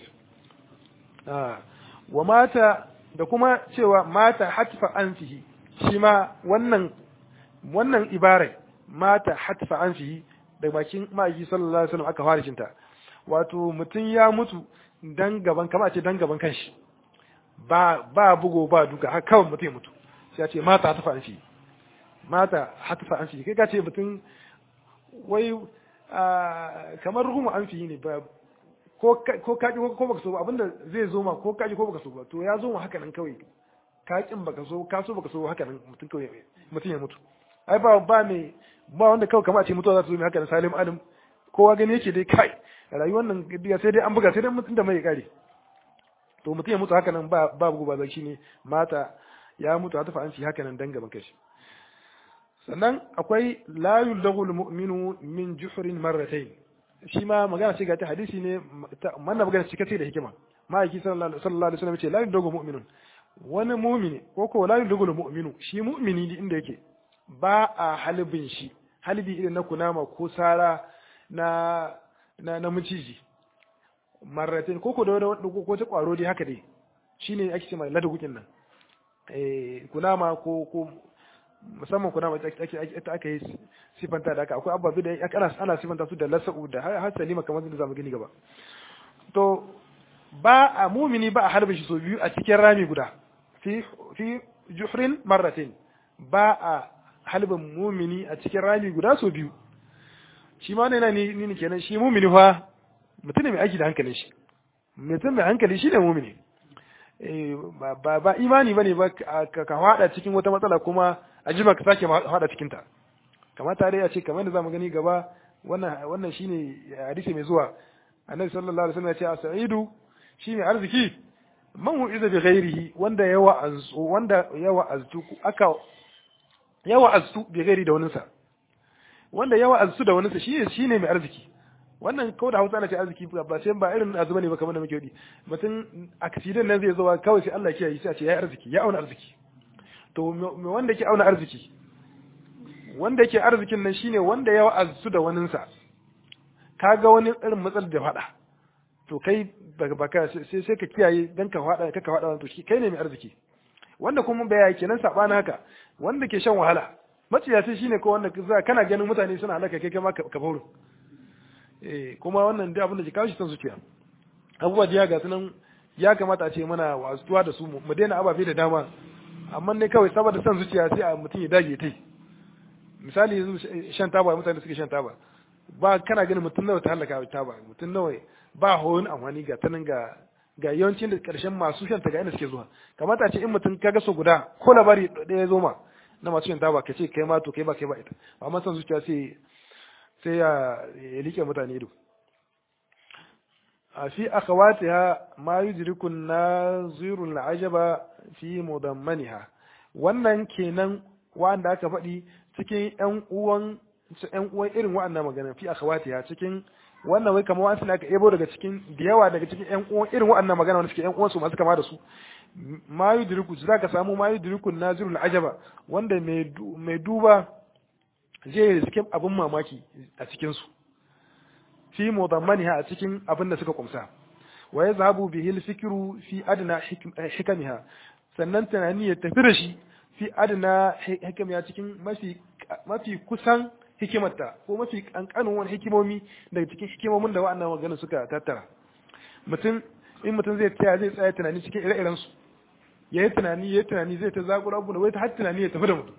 ah wa mata da kuma cewa mata hatfa anfihi shi ma wannan wannan ibare mata hatfa anfihi daga bakin maki sallallahu alaihi wasallam aka fara jinta wato mutum ya mutu dan gaban kama ce dan gaban kanshi ba ba bugo ba duka har kawai mutum ya mutu sai ya ce mata hatafa an shi mata hatafa an shi kai ka ce mutum wai kamar ruhumu an fi ne ba ko ko kaji ko baka so ba abinda zai zo ma ko kaji ko baka so ba to ya zo ma haka nan kawai ka kin baka so ka so baka so haka nan mutum kawai mutum ya mutu ai ba ba me ba wanda kawai kamar a ce mutuwa za ta zo mai haka nan salim adam kowa gani yake dai kai rayuwar nan sai dai an buga sai dai mutum da mai kare to mutum ya mutu haka nan ba babu ba zai shine mata ya mutu hata fa'anci haka nan dan gaban kashi sannan akwai la yuldaghul mu'minu min juhrin marratayn shi ma magana ce ga ta hadisi ne manna magana ce kace da hikima ma'aiki sallallahu alaihi wasallam ce la yuldaghul mu'minun wani mu'mini ko ko la yuldaghul mu'minu shi mu'mini inda yake ba a halibin shi halibi irin na kunama ko sara na na na miciji marratin ko ko da wani ko ta kwaro dai haka dai shine ake cewa ladagukin nan eh kunama ko ko musamman kunama ita ake aka yi sifanta da haka akwai ababe da ana ana sifanta su da lasa'u da har salima kamar da zamu gani gaba to ba a mumini ba a harbe shi so biyu a cikin rami guda fi fi juhrin marratin ba a halbin mumini a cikin rami guda so biyu shi ma ne na ni ni kenan shi mumini fa mutum ne mai aiki da hankalin shi mutum mai hankali shi ne mumini ba ba imani bane ba ka hada cikin wata matsala kuma a jima ka sake hada cikin ta kamata dai a ce kamar da zamu gani gaba wannan wannan shine hadisi mai zuwa annabi sallallahu alaihi wasallam ya ce as-sa'idu shine arziki man hu'iza bi ghairihi wanda yawa azu wanda yawa aztu aka yawa aztu bi ghairi da waninsa wanda yawa aztu da waninsa shi shine mai arziki wannan kawai da hausa ana ce arziki ba sai ba irin azuma ne ba kamar da muke yi mutum accident nan zai zo kawai sai Allah ya yi sai a ce ya arziki ya auna arziki to me wanda yake auna arziki wanda yake arzikin nan shine wanda ya wa'azu da waninsa kaga wani irin matsalar da fada to kai baka sai sai ka kiyaye dan ka fada ka fada to kai ne mai arziki wanda kuma bai yake nan sabana haka wanda ke shan wahala maciyaci shine ko wanda kana ganin mutane suna halaka kai kama ka fauru eh kuma wannan dai abin da ke kawo shi san zuciya abubuwa da ga sunan ya kamata a ce mana wasuwa da su mu daina ababe da dama amma ne kawai saboda san zuciya sai a mutum ya dage tai misali yanzu shan taba mutane suke shan taba ba kana ganin mutum nawa ta halaka taba mutum nawa ba hoyon amfani ga tanan ga ga yawancin da karshen masu shan ta ga inda suke zuwa kamata a ce in mutum kaga so guda ko labari ɗaya ya zo ma na masu shan taba ka ce kai ma to kai ba kai ba ita amma san zuciya sai sai ya ya like mutane ido fi akhawatiha ma yudriku an-naziru al-ajaba fi mudammaniha wannan kenan wanda aka faɗi cikin ƴan uwan ƴan uwan irin wa'annan magana fi akhawatiha cikin wannan wai kamar wasu aka ebo daga cikin da yawa daga cikin ƴan uwan irin wa'annan magana wanda suke ƴan uwan su masu kama da su ma yudriku zaka samu ma yudriku an-naziru al-ajaba wanda mai duba zai riske abin mamaki a cikin su fi mudammaniha a cikin abin da suka kumsa wa yazhabu bihi al-fikru fi adna hikamiha sannan tunani ya tafi da shi fi adna hikamiha cikin mafi mafi kusan hikimarta ko mafi kankanin wani hikimomi daga cikin hikimomin da wa'annan magana suka tattara mutum in mutum zai tsaya zai tsaya tunani cikin ire-iren su yayi tunani yayi tunani zai ta zakura abu da wai ta har tunani ya tafi da mutum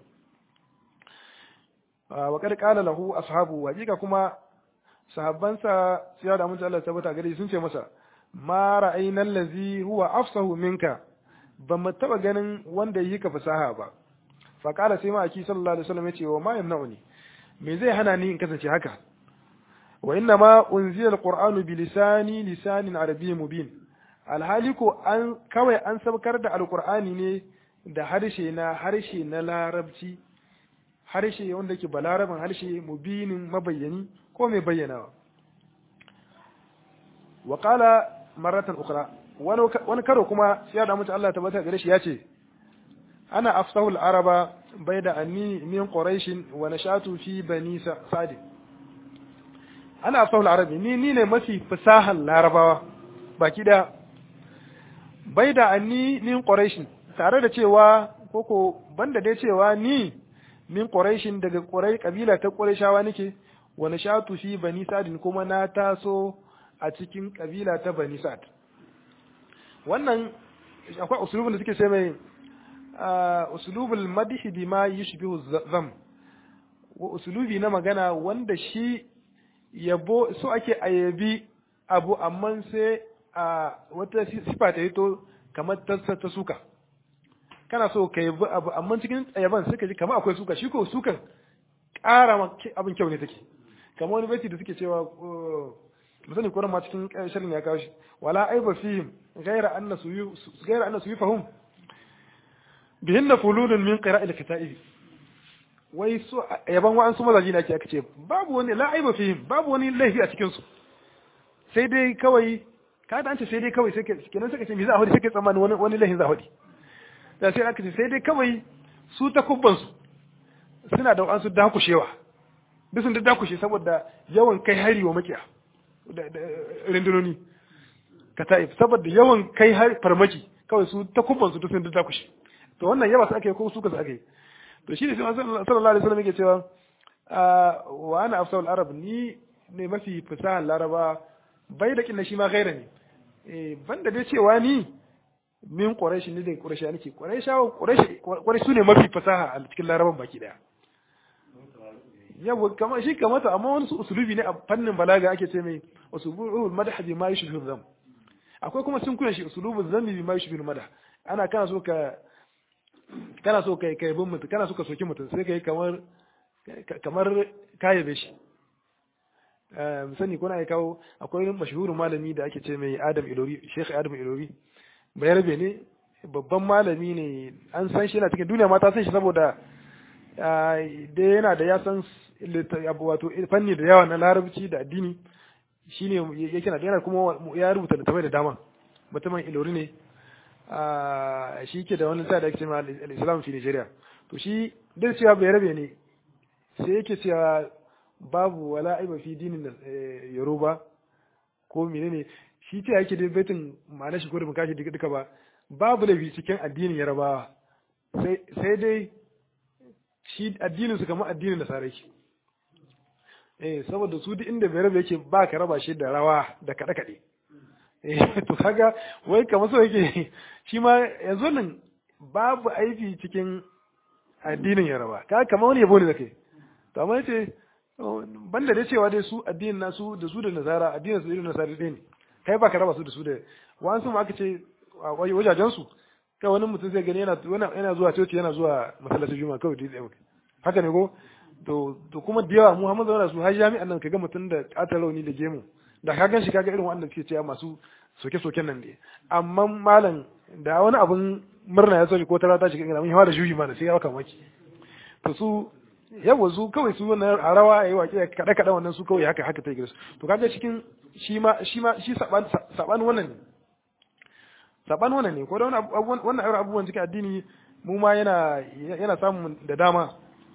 wa kad qala lahu ashabu hakika kuma sahabbansa sai da mun Allah tabbata gare sun ce masa ma ra'ayna allazi huwa afsahu minka ba mu taba ganin wanda yi ka fasaha ba fa qala sai ma aki sallallahu alaihi wasallam yace wa ma yamna'uni me zai hana ni in kasance haka wa inna ma unzila alqur'anu bi lisani lisanin arabiy mubin alhali ko an kawai an sabkar da alqur'ani ne da harshe na harshe na larabci harshe wanda ke balaraban harshe mubinin mabayyani ko mai bayyanawa wa qala maratan ukhra wani karo kuma sai da mutu Allah tabbata gare shi yace ana afsahu al-araba bayda anni min quraish wa nashatu fi bani sa'd ana afsahu al-arabi ni ni ne mafi fasahan larabawa baki da bayda anni min quraish tare da cewa koko banda dai cewa ni min quraishin daga qurai kabila ta qurayshawa nake wa nashatu fi bani sa'd kuma na taso a cikin kabila ta bani sa'd wannan akwai usulubin da suke ce mai usulubul madhi bima yushbihu zam wa usulubi na magana wanda shi yabo so ake ayabi abu amma sai a wata sifa ta hito kamar ta suka kana so ka yabi abu amma cikin yaban suka ji kamar akwai suka shi ko sukan ƙara abin kyau ne take kamar wani baiti da suke cewa misali ko ma cikin shirin ya kawo shi wala aiba fihim ghayra anna suyu ghayra anna suyufahum bihinna fuludun min qira'il kitaib wai su yaban wa an su mazaji ne ake aka ce babu wani la aiba fihim babu wani laifi a cikin su sai dai kawai ka da an ce sai dai kawai sai kenan suka ce me za a hodi sai ka tsammani wani wani laifin za a hodi da sai aka ce sai dai kawai su ta kubban su suna da an su dakushewa duk sun dakushe saboda yawan kai hari wa makiya rindunoni ka ta'if saboda yawan kai har farmaki kawai su ta kubban su sun da kushe to wannan yawa su aka yi ko su ka su aka yi to shi ne sai sallallahu alaihi wasallam yake cewa wa ana afsal arab ni ne mafi fasahar laraba bai da kinna shi ma gaira ne eh banda dai cewa ni min quraish ne da quraish nake quraish quraish quraish su ne mafi fasaha a cikin laraban baki daya yawa kamar shi kamata amma wani usulubi ne a fannin balaga ake ce mai usulubul madah bi ma yushbihu dham akwai kuma sun kuna shi usulubul dhammi bi ma yushbihu madah ana kana so ka kana so kai kai bin mutum kana so ka soki mutum sai kai kamar kamar kayabe shi sani kuna ya kawo akwai mashhurin malami da ake ce mai Adam Ilori Sheikh Adam Ilori bayarbe ne babban malami ne an san shi yana cikin duniya ma ta san shi saboda da yana da ya san wato fanni da yawa na larabci da addini shine yake na yana kuma ya rubuta littafai da dama mutumin ilori ne shi ke da wani sa da ake cewa al-islam fi Nigeria to shi dai cewa bai rabe ne sai yake cewa babu wala aiba fi dinin Yoruba ko menene shi ce yake dai baitin ma'ana shi ko da mukashi duka ba babu laifi cikin addinin Yarabawa sai dai shi addinin su kamar addinin Nasara shi eh saboda su duk inda bai rabe yake ba ka raba shi da rawa da kaɗe kaɗe eh to kaga wai kamar so yake shi ma yanzu nan babu aiki cikin addinin Yaraba kaga kamar wani yabo ne da kai to amma yace banda da cewa dai su addinin nasu da su da Nasara addinin su da Nasara ɗaya ne kai ba ka raba su da su da wa'ansu ma aka ce wajajen su kai wani mutum zai gani yana yana zuwa coci yana zuwa masallacin juma'a kawai dai tsaye haka ne ko to to kuma da yawa Muhammad zauna su har jami'an nan kaga mutum da katar rauni da gemu da ka gan shi kaga irin wanda suke cewa masu soke-soken nan ne amma malam da wani abun murna ya soke ko tara ta shiga ina mun yawa da juyi ma da sai ya baka maki to su yawa su kawai su wannan a rawa yayi waƙe kada kada wannan su kawai haka haka ta gidansu to kaga cikin shi ma shi ma shi saban saban wannan ne saban wannan ne ko da wannan wannan abubuwan cikin addini mu ma yana yana samun da dama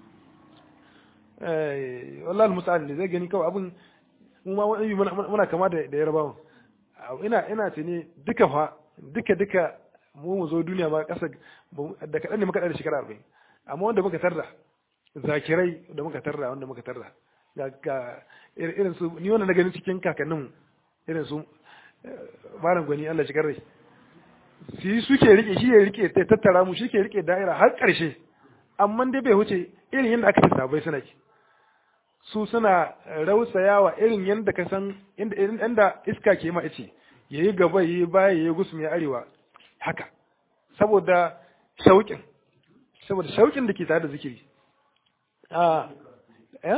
eh wallahi almusta'an ne zai gani kawai abun mu ma wani muna kama da da yarbawa ina ina tuni duka fa duka duka mu mu zo duniya ma kasa da kadan ne muka da shekara 40 amma wanda muka tarda zakirai da muka tarda wanda muka tarda ga ga irin su ni wannan na gani cikin kakannin irin su malam gwani Allah shi karre shi suke rike shi ya rike ta tattara mu shi ke rike da'ira har ƙarshe amma dai bai huce irin yadda aka ce sabai suna ki su suna rausayawa irin yadda ka san inda iska ke ma ice yayi gaba yayi baya yayi gusum ya arewa haka saboda shauƙin saboda shauƙin da ke tare da zikiri a eh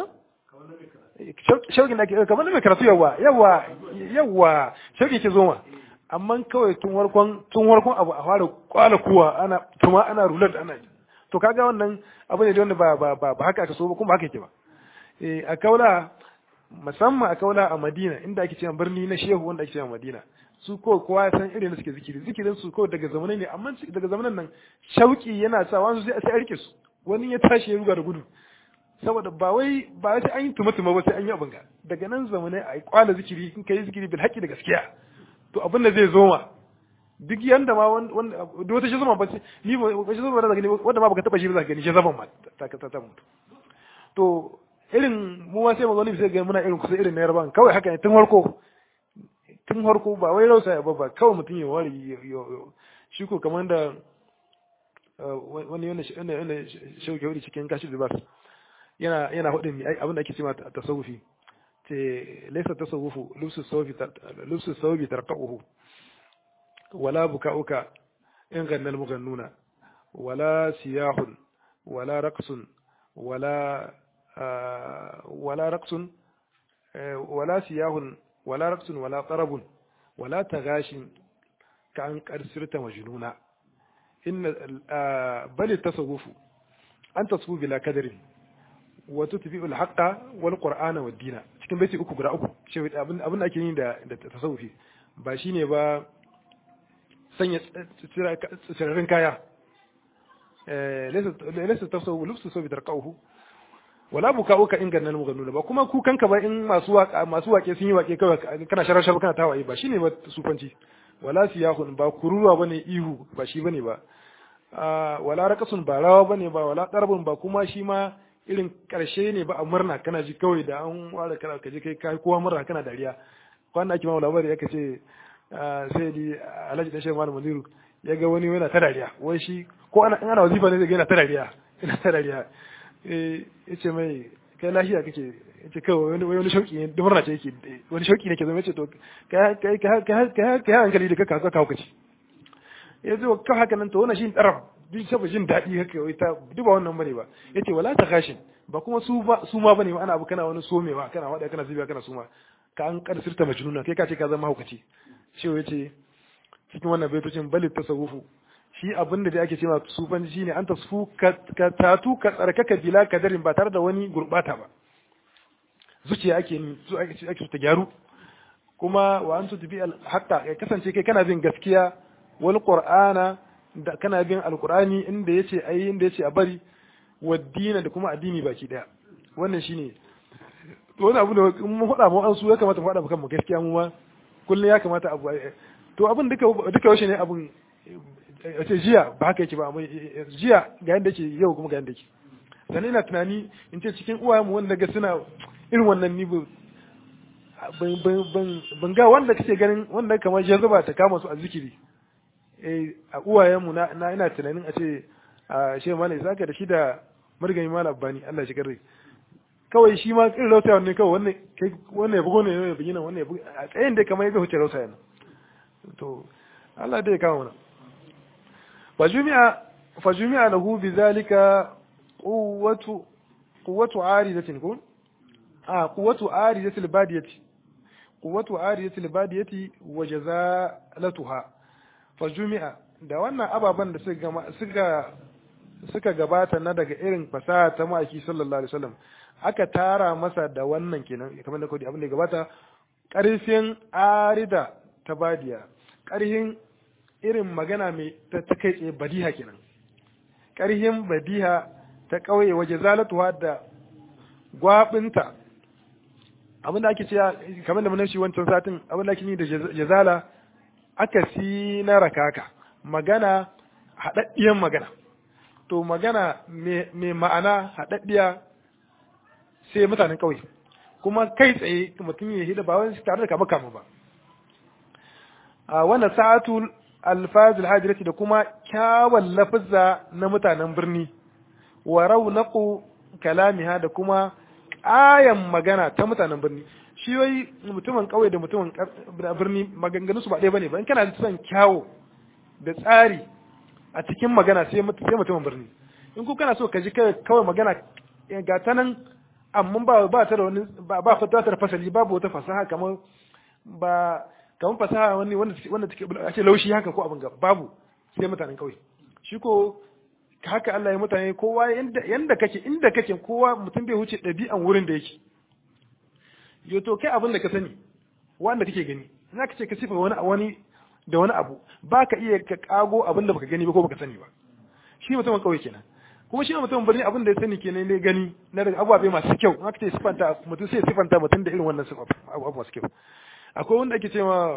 shauƙin da ke kamar mai karatu yawa yawa yawa shauƙin ke zo ma amma kawai tun warkon tun warkon abu a fara kwala kuwa ana tuma ana rular ana to kaga wannan abu ne da wanda ba ba ba haka aka so ba kuma haka yake ba eh a kaula musamman a kaula a Madina inda ake cewa birni na Shehu wanda ake cewa Madina su ko kowa ya san irin da suke zikiri zikirin su ko daga zamanai ne amma daga zamanan nan shauki yana sa wani sai a rike su wani ya tashi ya ruga da gudu saboda ba wai ba sai an yi tuma-tuma ba sai an yi abin ga daga nan zamanai a kwala zikiri in ka yi zikiri bil haƙi da gaskiya to abin da zai zo ma duk yanda ma wanda da wata shi zama ba ni ba shi zama da gani wanda ma baka taba shi ba za gani shi zaman ma ta ta ta mutu to irin mu ma sai mu gani sai ga muna irin kusa irin na yarban kawai haka ne tun farko tun farko ba wai rausa ba ba kawai mutum ya wari shi ko kamar da wani yana yana shauke wuri cikin kashi da bas yana yana hudin abin da ake cewa tasawufi ce laysa tasawufu lubsu sawfi lubsu sawbi tarqahu wala bukauka in ganna al-mughannuna wala siyahun wala raqsun wala wala raqsun wala siyahun wala raqsun wala tarabun wala tagashin ka an karsirta majnuna inna bal tasawufu an tasawufu bila kadarin wa tutbi'u al-haqqa wal qur'ana wad dina cikin baiti uku guda uku shi abin abin da ake yi da da tasawufi ba shine ba sanya tsirarin kaya eh laysa tasawuf lubsu sabi tarqahu wala bukauka in gannan mugannuna ba kuma ku kanka ba in masu waka masu wake sun yi wake kawai kana sharar sharar kana tawaye ba shine ba sufanci wala siyahun ba kururuwa bane ihu ba shi bane ba wala raqasun ba rawa bane ba wala darbun ba kuma shi ma irin karshe ne ba a murna kana ji kawai da an ware kana kaje kai kai kowa murna kana dariya kwana ake ma labari yake ce sai di Alhaji dan Shehu Malam Mundiru ya ga wani yana ta dariya wai shi ko ana ana wazifa ne zai ga yana ta dariya yana ta dariya eh yace mai kai lafiya kake yace kawai wani wani shauki ne murna ce yake wani shauki ne ke zama yace to kai kai kai kai kai hankali da kaka ka kace yazo ka haka nan to wannan shi taraf duk saboda jin daɗi haka wai ta duba wannan bane ba yace wala ta gashin ba kuma su ba su ma bane ba ana abu kana wani somewa kana wada kana zubiya kana suma ka an karsirta majnuna kai ka ce ka zama hukaci shi yace cikin wannan baitocin bali tasawufu shi abin da ake cewa sufanci shine an tasfu ka tatu ka tsarkaka bila kadarin ba tare da wani gurbata ba zuciya ake su ake ake ta gyaru kuma wa an tubi al haqqa ya kasance kai kana bin gaskiya wal qur'ana da kana bin alqur'ani inda yace ayi inda yace a bari wa dina da kuma addini baki daya wannan shine to wani abu da mun faɗa mu an su ya kamata mu faɗa kanmu gaskiya mu ma kullum ya kamata abu to abin duka duka yaushe ne abun ce jiya ba haka yake ba amma jiya ga yanda yake yau kuma ga yanda yake sannan ina tunani in ce cikin uwayenmu wanda ga suna irin wannan ni ban ga wanda kake ganin wanda kamar jazaba ta kama su a zikiri eh a uwayenmu na ina tunanin a ce a shehu malai zaka da shi da margani malam bani Allah shi garre kawai shi ma irin rautaya ne kawai wannan kai wannan ya bugo ne ya bugina wannan ya bugo a tsayin da kamar ya ga huce rautaya ne to Allah dai ya kama mana فجمع فجمع له بذلك قوة قوة عارضة كون آه قوة عارضة البادية quwwatu ariyatil badiyati wa jazalatuha fa jumi'a da wannan ababan da suka suka suka gabata na daga irin fasaha ta ma'aiki sallallahu alaihi wasallam aka tara masa da wannan kenan kamar da kodi abin da gabata ƙarfin arida ta badiya ƙarfin irin magana mai ta kai tsaye badiha kenan ƙarfin badiha ta ƙauye waje zalatuwa da gwabinta abin da ake cewa kamar da mun shi wancan satin abin da ake yi da jazala aka si na rakaka magana haɗaɗɗiyan magana to magana mai ma'ana haɗaɗɗiya sai mutanen ƙauye kuma kai tsaye mutum ya hida ba wani tare da kama kama ba a wannan sa'atul alfazil hajirati da kuma kyawun lafizza na mutanen birni wa raunaqu kalamiha da kuma ƙayan magana ta mutanen birni shi wai mutumin ƙauye da mutumin birni maganganu su ba ɗaya bane ba in kana son kyawo da tsari a cikin magana sai mutumin birni in ku kana so ka ji kawai magana ga ta nan amma ba ba ta da wani ba ba ta da fasali babu wata fasaha kamar ba kamar fasaha wani wanda wanda take ake laushi haka ko abin ga babu sai mutanen kauye shi ko haka Allah ya mutane kowa yanda yanda kake inda kake kowa mutum bai huce ɗabi'an wurin da yake yo to kai abin da ka sani wanda kake gani ina kace ka sifa wani wani da wani abu ba ka iya ka kago abin da baka gani ba ko baka sani ba shi mutumin kauye kenan kuma shi mutum birni abin da ya sani kenan ne gani na daga abubuwa masu kyau in aka ce sifanta mutum sai sifanta mutum da irin wannan abubuwa masu kyau akwai wanda ake cewa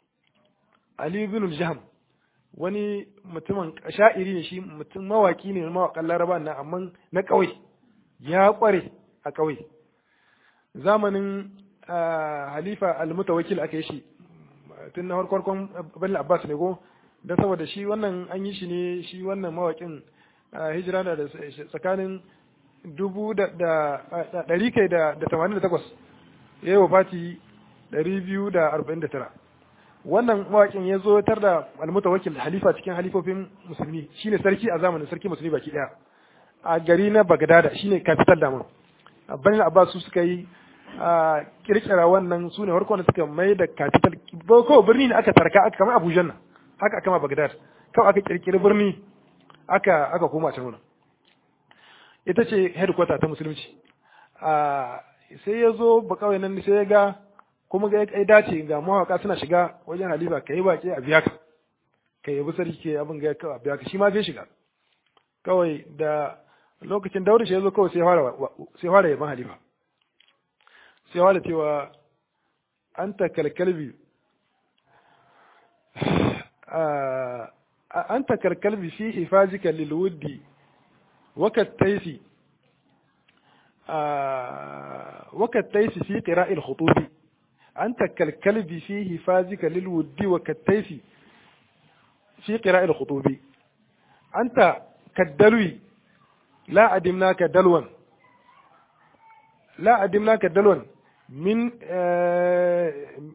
Ali bin Jaham wani mutumin sha'iri ne shi mutum mawaki ne mawakan Laraba na amma na ƙauye ya ƙware a ƙauye zamanin Halifa al-Mutawakkil aka yi shi tun na farkon Bani Abbas ne go dan saboda shi wannan an yi shi ne shi wannan mawakin hijira da tsakanin dubu da ɗari kai da tamanin da takwas ya yi wa fati ɗari biyu da arba'in da tara wannan mawaƙin ya zo tar da almuta wakil halifa cikin halifofin musulmi shine sarki a zamanin sarki musulmi baki ɗaya a gari na bagdada shine capital damun bani abbas su suka yi a kirkira wannan su ne farkon da suka mai da capital ko birni ne aka tarka aka kama abuja nan haka aka ma bagdad kawai aka kirkiri birni aka aka koma can wurin ita ce headquarter ta musulunci sai ya zo ba kawai nan sai ya ga kuma ga ya dace ga mawaka suna shiga wajen halifa ka yi baki a biya ka ka yi sarki ke abin ga a biya ka shi ma zai shiga kawai da lokacin daura shi ya zo kawai sai fara yaban halifa sai fara cewa an ta kalkalbi أنت كالكلب في حفاظك للود وكالتيس آه وكالتيس في قراء الخطوب أنت كالكلب في حفاظك للود وكالتيس في قراء الخطوب أنت كالدلوي لا أدمناك دلوا لا أدمناك دلوا من آه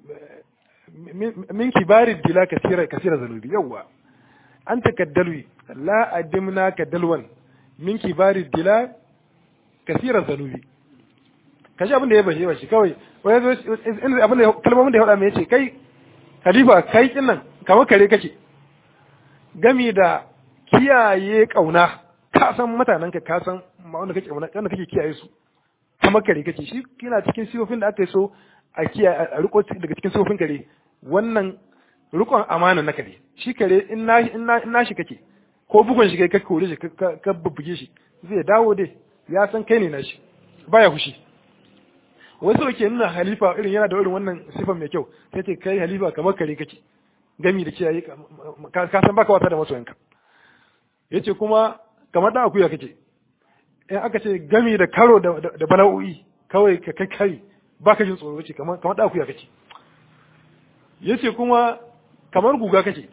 من كبار الدلا كثيرة كثيرة ذنوبي يوا أنت كالدلوي لا أدمنا كدلوا من كبار الدلا كثيرة ذنوبي kaji abin da ya bashi bashi kawai wani abin da kalmomin da ya faɗa mai yace kai khalifa kai kin nan kamar kare kake gami da kiyaye kauna ka san mutanen ka ka san wanda kake wanda kake kiyaye su kamar kare kake shi kina cikin sifofin da aka yi so a kiyaye a riko daga cikin sifofin kare wannan rikon amana na kare shi kare in na in na shi kake ko bugun shi kai ka kore shi ka bubbuge shi zai dawo dai ya san kai ne na shi baya fushi wasu ke nuna halifa irin yana da irin wannan sifan mai kyau sai ce kai halifa kamar kare kake gami da kiyaye ka san baka wasa da masoyanka yace kuma kamar da akuya kake in aka ce gami da karo da bala'o'i kawai ka kai kai baka jin tsoro ce kamar kamar da akuya kake yace kuma kamar guga kake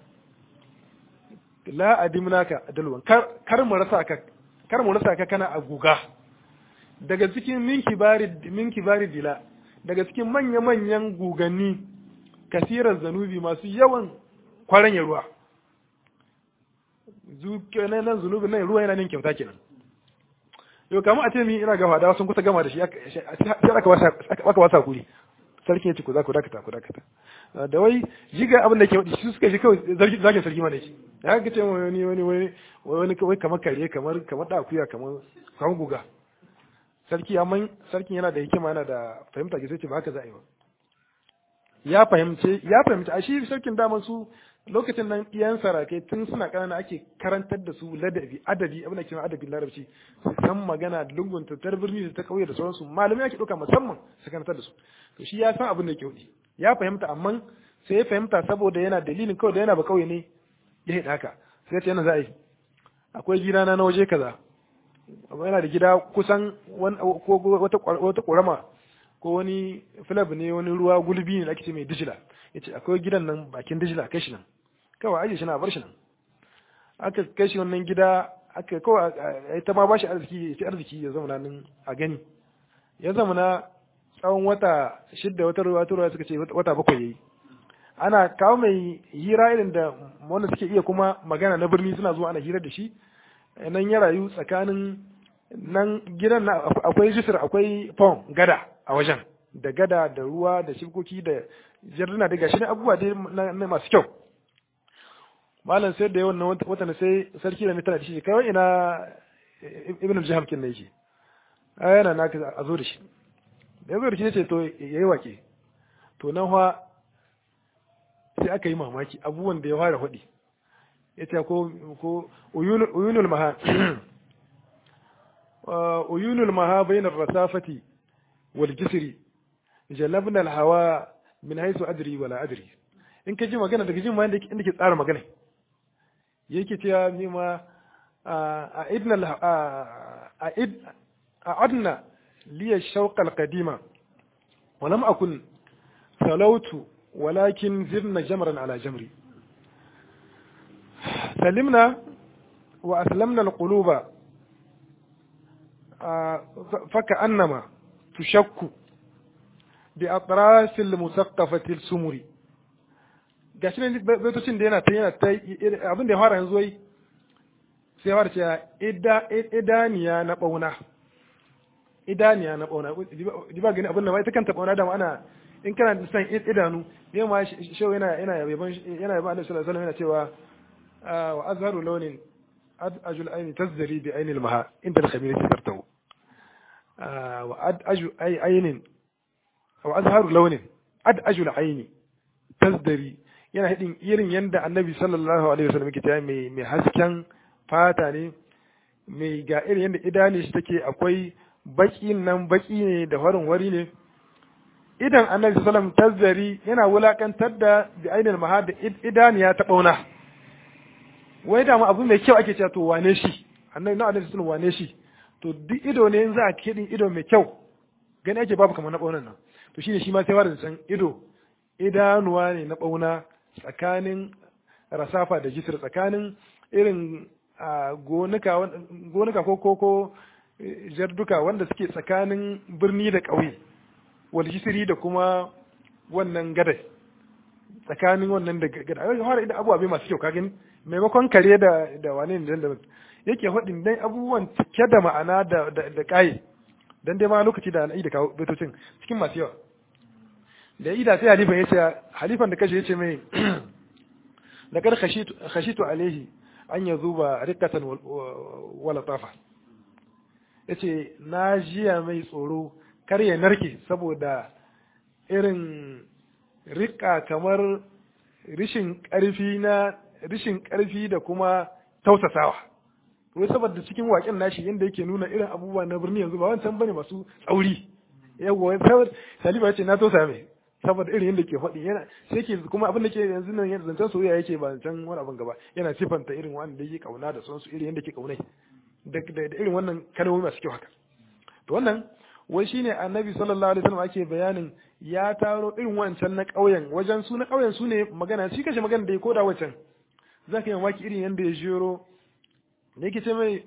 la adimnaka dalwan kar kar mu rasa ka kar mu rasa ka kana a guga daga cikin minki bari minki bari dila daga cikin manya manyan guganni kasirar zanubi masu yawan kwaranya ruwa zuke nan nan zunubi nan ruwa yana nin kyauta kenan yau kamar a ce mi ina gama da sun kusa gama da shi sai aka wasa kuri sarki ya ce ku za ku dakata ku dakata da wai jiga abin da ke wadi su suka shi kawai zagin sarki ma da shi ya ga ce wani wani wani wani kawai kamar kare kamar kamar dakuya kamar kamar guga sarki amma sarkin yana da hikima yana da fahimta ke sai ce ba haka za a yi ba ya fahimce ya fahimci a shi sarkin daman su lokacin nan iyan sarakai tun suna kanana ake karantar da su ladabi adabi abin da ke adabin larabci su san magana da lungun tattar birni da ta kauye da sauransu malamai ake ɗauka musamman su karantar da su to shi ya san abin da ke hudi ya fahimta amma sai ya fahimta saboda yana dalilin kawai da yana ba kauye ne ya haɗa haka sai ce yana za a yi akwai gida na waje kaza amma yana da gida kusan wata ƙorama ko wani filab ne wani ruwa gulbi ne da ake ce mai dijila ya ce akwai gidan nan bakin dijila kai shi nan kawai aje shi na bar shi nan aka kai shi wannan gida aka kawai ta ma ba shi arziki ya ci arziki ya zama nan a gani ya zama na tsawon wata shidda wata ruwa ta ruwa suka ce wata bakwai yayi ana kawo mai hira irin da wanda suke iya kuma magana na birni suna zuwa ana hira da shi nan ya rayu tsakanin nan gidan na akwai jisir akwai fon gada a wajen da gada da ruwa da shibkoki da jarduna da gashi ne abubuwa dai na masu kyau malam sai da yawan watan sai sarki da mutane da shi kai ina ibn al-jaham kin ne yake a yana na a zo da shi da ya zo da shi ce to yayi wake to nan fa sai aka yi mamaki abubuwan da ya fara hudi yace ko ko uyunul maha uyunul maha bainar rasafati wal jisri jalabna al hawa min haythu adri wala adri in ka ji magana daga jin ma inda ke tsara magana yake cewa ni ma a idna a id a adna li shawq al qadima wa lam akun salautu walakin zirna jamran ala jamri سلمنا وأسلمنا القلوب فكأنما تشك بأطراس المثقفة السمر gashi ne baitocin da yana ta yana ta abin da ya fara yanzu wai sai ya fara cewa idaniya na bauna idaniya na bauna ji ba gani abin da ma ita kanta bauna da ana in kana da san idanu ne ma shau yana yana yaban yana yaban Annabi sallallahu alaihi wasallam yana cewa وأزهر لون أدأج العين تزدري بعين المها عند الخميرة ترتو وأدأج أي عين أو أزهر لون أدأج العين تزدري yana hidin irin yanda annabi sallallahu alaihi wasallam yake ta mai mai hasken fata ne mai ga irin yanda idani shi take akwai baki nan baki ne da farin wari ne idan annabi sallallahu alaihi wasallam tazzari yana wulakantar da bi ainil mahad idaniya ta bauna wai da abu mai kyau ake cewa to wane shi annabi na annabi sun wane shi to duk ido ne in za a kidin ido mai kyau gani ake babu kamar na ɓaunan nan to shine shi ma sai wada san ido idanuwa ne na ɓauna tsakanin rasafa da jisir tsakanin irin gonuka gonuka ko ko ko jarduka wanda suke tsakanin birni da ƙauye wal jisiri da kuma wannan gadai tsakanin wannan da gada a fara idan abubuwa bai masu kyau ka gani maimakon kare da da wane ne da yake faɗin dai abubuwan cike da ma'ana da da ƙaye dan dai ma lokaci da al'ai da kawo betocin cikin masu yawa da ida sai halifan yace halifan da kashe yace mai laqad khashitu khashitu alaihi an yazuba riqatan wala tafa yace na jiya mai tsoro kar ya narke saboda irin rika kamar rishin ƙarfi na rishin ƙarfi da kuma tausasawa wai saboda cikin waƙen nashi yadda yake nuna irin abubuwa na birni yanzu ba wancan bane masu tsauri yawa saboda saliba yace na tausa mai saboda irin yadda ke faɗi yana sai ke kuma abin da ke yanzu nan yadda zancen soyayya yake ba zancen wani abin gaba yana sifanta irin wanda yake kauna da sonsu irin yadda ke kaunai da irin wannan kalmomi masu kyau haka to wannan wai shine annabi sallallahu alaihi wasallam ake bayanin ya taro irin wancan na ƙauyen wajen su na ƙauyen su ne magana shi kashe magana da ya koda wancan za ka yi mamaki irin yadda ya jero da yake ce mai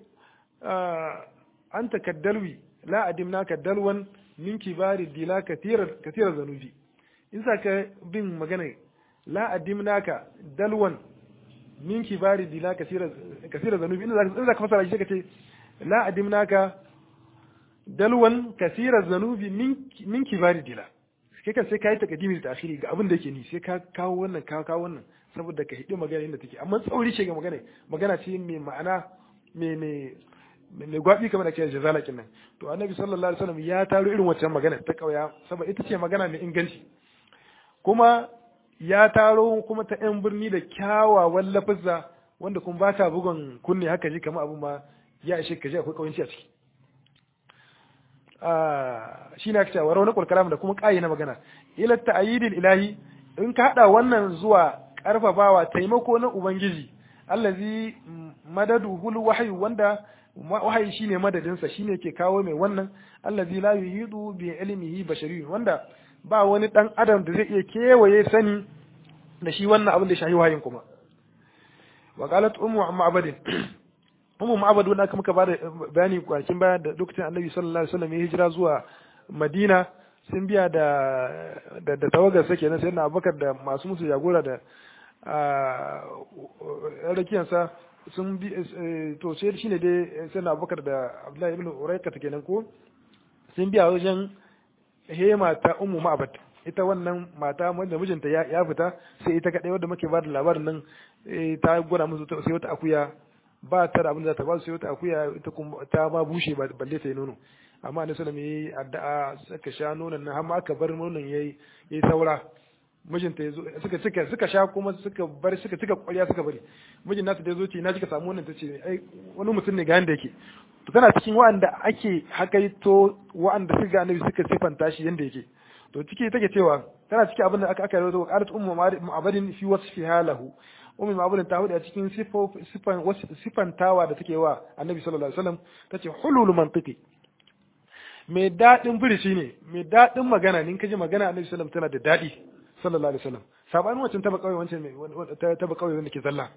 an ta kaddalwi la adimna kaddalwan min kibari dila katirar zanubi in sa ka bin magana la adimna ka dalwan min kibari dila katirar zanubi in za ka fasara shi ka ce la adimna ka dalwan kasirar zanubi min kibari dila kai kan sai ka yi takadimi da ta'khiri ga abin da yake ni sai ka kawo wannan ka kawo wannan saboda ka hidi magana inda take amma tsauri ce ga magana magana ce mai ma'ana mai mai mai gwabi kamar da ke jazala kin nan to annabi sallallahu alaihi wasallam ya taro irin waccan magana ta kauya saboda ita ce magana mai inganci kuma ya taro kuma ta yan birni da kyawawan lafazza wanda kuma ba ta bugun kunne haka ji kamar abun ma ya ishe ka ji akwai kawanci a ciki shi na cewa wani kulkalam da kuma ƙayi na magana ila ta'yidil ilahi in ka hada wannan zuwa karfafawa taimako na ubangiji allazi madaduhul wahyu wanda wahayi shine madadin sa shine ke kawo mai wannan allazi la yuhidu bi ilmihi bashari wanda ba wani dan adam da zai iya kewaye sani da shi wannan abin da shahi wahayin kuma wa qalat ummu ma'badin ummu ma'bad wanda aka muka bada bayani kwanakin baya da lokacin annabi sallallahu alaihi wasallam ya hijira zuwa madina sun biya da da, da tawagar sa kenan sai na abubakar da masu musu jagora da rakiyansa sun bi to sai shine dai sai na abubakar da abdullahi ibn uraika ta kenan ko sun biya wajen hema ta ummu ma'bad ita wannan mata wanda mijinta ya fita sai ita kadai wadda muke ba da labarin nan ta gwada musu sai wata akuya ba ta da abin da ta ba su sai wata akuya ita kuma ta ba bushe balle ta yi nono amma annabi sallallahu alaihi wasallam yayi addu'a suka sha nonon nan har ma aka bar nonon yayi yayi saura mijinta yazo suka suka suka sha kuma suka bar suka tuka ƙwarya suka bari mijin nata da yazo ce na kika samu wannan tace ai wani mutum ne ga yanda yake to tana cikin wa'anda ake hakaito wa'anda suka ga annabi suka sifanta shi yanda yake to ciki take cewa tana cikin abin da aka aka rawaito qalat ummu ma'abadin fi wasfiha lahu ummu ma'abadin ta hudu a cikin sifan sifantawa da take wa annabi sallallahu alaihi wasallam tace hulul mantiqi mai dadin birishi ne mai dadin magana ne in kaji magana annabi sallallahu alaihi wasallam tana da dadi sallallahu alaihi wasallam sabanin wancan taba kauye wancan mai taba kauye wanda ke zalla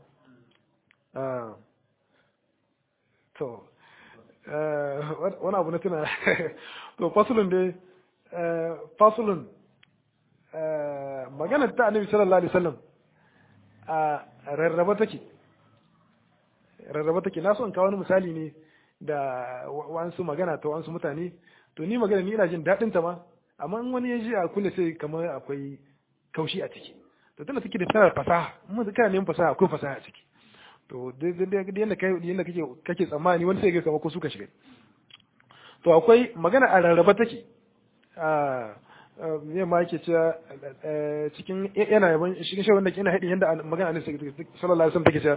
to wani abu na tuna to fasulun dai fasulun magana ta annabi sallallahu alaihi wasallam a rarraba take rarraba take na so in kawo wani misali ne da wasu magana ta wasu mutane to ni magana ni ina jin daɗin ta ma amma in wani ya ji a kulle sai kamar akwai kaushi a ciki to tana take da tana fasaha mun kana neman fasaha akwai fasaha a ciki to yadda kai yadda kake kake tsammani wani sai ga kamar ko suka shiga to akwai magana a rarraba take a me ma yake cewa cikin yana yaban cikin shawar da ke ina haɗin yadda magana annabi sallallahu alaihi wasallam take cewa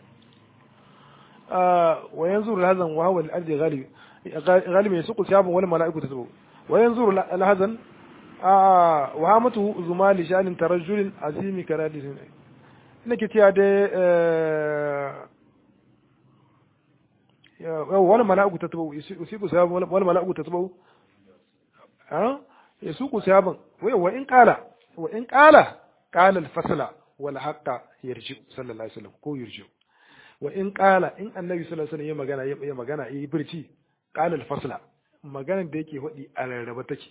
wa yanzuru al-hazan wa huwa al-ardi ghalib ghalib yasuqu siyabun wal mala'iku tasbu wa yanzuru al-hazan wa hamatu zumali shanin tarajjulin azimi karadin nake cewa dai wal mala'iku tasbu yusiku siyabun wal mala'iku tasbu ha yasuqu siyabun wa in qala wa in qala qala al-fasla wal haqqa yarji sallallahu alaihi wasallam ko yarji wa in qala in annabi sallallahu alaihi wasallam ya magana ya magana yi birci qala al-fasla maganar da yake hudi a rarraba take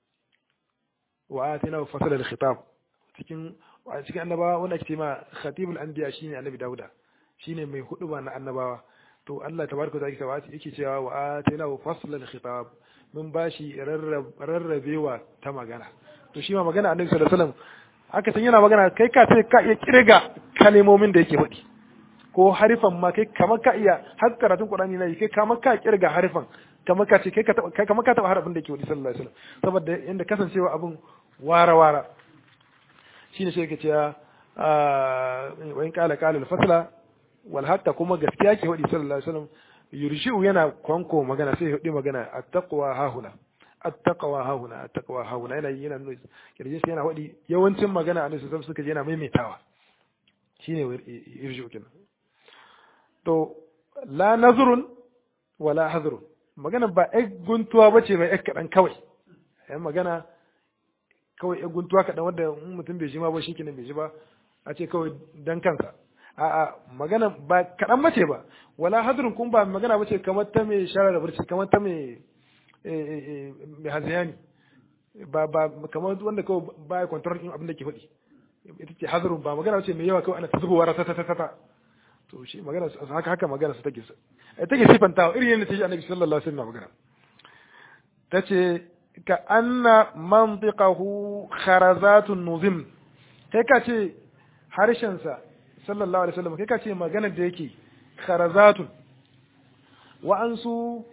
wa atina fasala al-khitab cikin cikin annabawa wanda ake ma khatibul anbiya shine annabi dauda shine mai huduba na annabawa to Allah tabaraka wa ta'ala yake cewa wa atina fasala al-khitab mun bashi rarrabewa ta magana to shi ma magana annabi sallallahu alaihi wasallam haka san yana magana kai ka ce ka iya kirga kalmomin da yake faɗi ko harifan ma kai kamar ka iya har karatun Qur'ani na yi kai kamar ka kirga harifan kamar ka ce kai ka kai kamar ka taba harafin da yake faɗi sallallahu alaihi wasallam saboda inda kasancewa abun wara wara shine shi yake cewa wa in qala qala al-fasla wal hatta kuma gaskiya ke faɗi sallallahu alaihi wasallam yurshi'u yana kwanko magana sai ya faɗi magana at-taqwa hahuna at-taqwa hahuna at-taqwa hahuna yana yana nuna kirjin sai yana faɗi yawancin magana annabi sallallahu suka je yana maimaitawa shine yurshi'u kenan to la nazrun wala hazrun magana ba ai guntuwa bace mai ai kadan kawai ai magana kawai ai guntuwa kadan wanda mutum bai ji ma ba shikenan bai ji ba a ce kawai dan kansa a'a magana ba kadan bace ba wala hadrun kun ba magana bace kamar ta mai shara da burci kamar ta mai mai haziyani ba ba kamar wanda kawai ba ya kwantar din abin da ke faɗi ita ce hadrun ba magana bace mai yawa kawai ana ta zubowa ta ta ta ta to shi magana haka haka magana su take ai take sifantawa irin yadda take annabi sallallahu alaihi wasallam magana tace ka anna mantiqahu kharazatun nuzim kai ka ce harshensa sallallahu alaihi wasallam kai ka ce maganar da yake kharazatun wa'ansu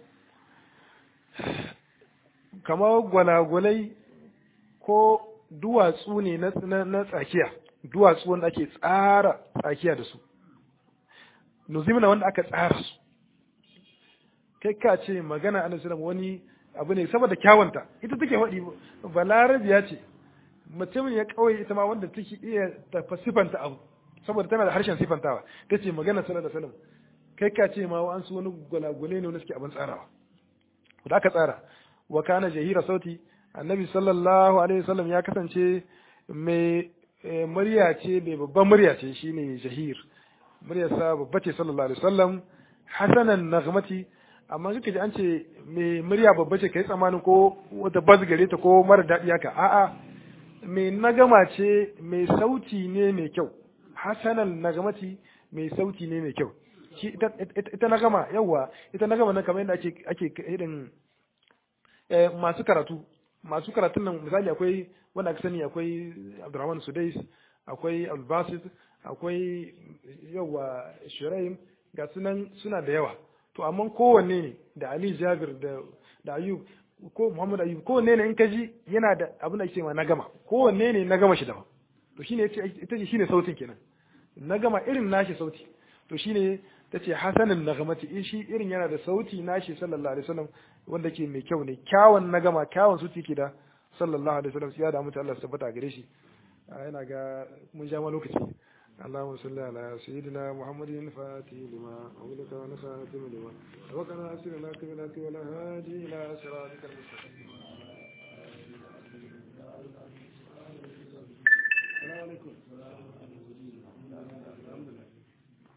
kamar gwalagwalai ko duwatsu ne na tsakiya duwatsu wanda ake tsara tsakiya da su nuzimna wanda aka tsara su kai ka ce magana annabi sallallahu wani abu ne saboda kyawunta ita take faɗi balarabiya ce mutumin ya kawai ita ma wanda take iya tafa sifanta abu saboda tana da harshen sifantawa ta ce magana sallallahu alaihi wasallam kai ka ce ma an su wani gwalagwale ne wanda suke abin tsarawa da aka tsara wa kana jahira sauti annabi sallallahu alaihi wasallam ya kasance mai murya ce mai babban murya ce shine jahir muryarsa babba ce sallallahu alaihi wasallam hasanan nagmati amma kika ji an ce mai murya babba ce kai tsammanin ko wata baz gare ta ko mara daɗi haka a'a mai nagama ce mai sauti ne mai kyau hasanan nagamati mai sauti ne mai kyau shi ita nagama yawa ita nagama nan kamar yadda ake ake irin masu karatu masu karatun nan misali akwai wanda aka sani akwai Abdurrahman Sudais akwai Al-Basit akwai yawa Shuraim ga sunan suna da yawa to amma kowanne ne da Ali Jabir da da Ayub ko Muhammad Ayub kowanne ne in ka ji yana da abin da ake ma na gama kowanne ne na gama shi daban to shine yace ita ce shine sautin kenan na gama irin nashi sauti to shine tace hasanin nagamati in shi irin yana da sauti nashi sallallahu alaihi wasallam wanda ke mai kyau ne kyawun na gama kyawun sauti ke da sallallahu alaihi wasallam sai ya da mutu Allah su tabbata gare shi yana ga mun ja ma lokaci اللهم صل على سيدنا محمد الفاتح لما أولك ونخاتم لما وقنا أسر لك بلك ولا هادي إلى صراطك المستقيم السلام عليكم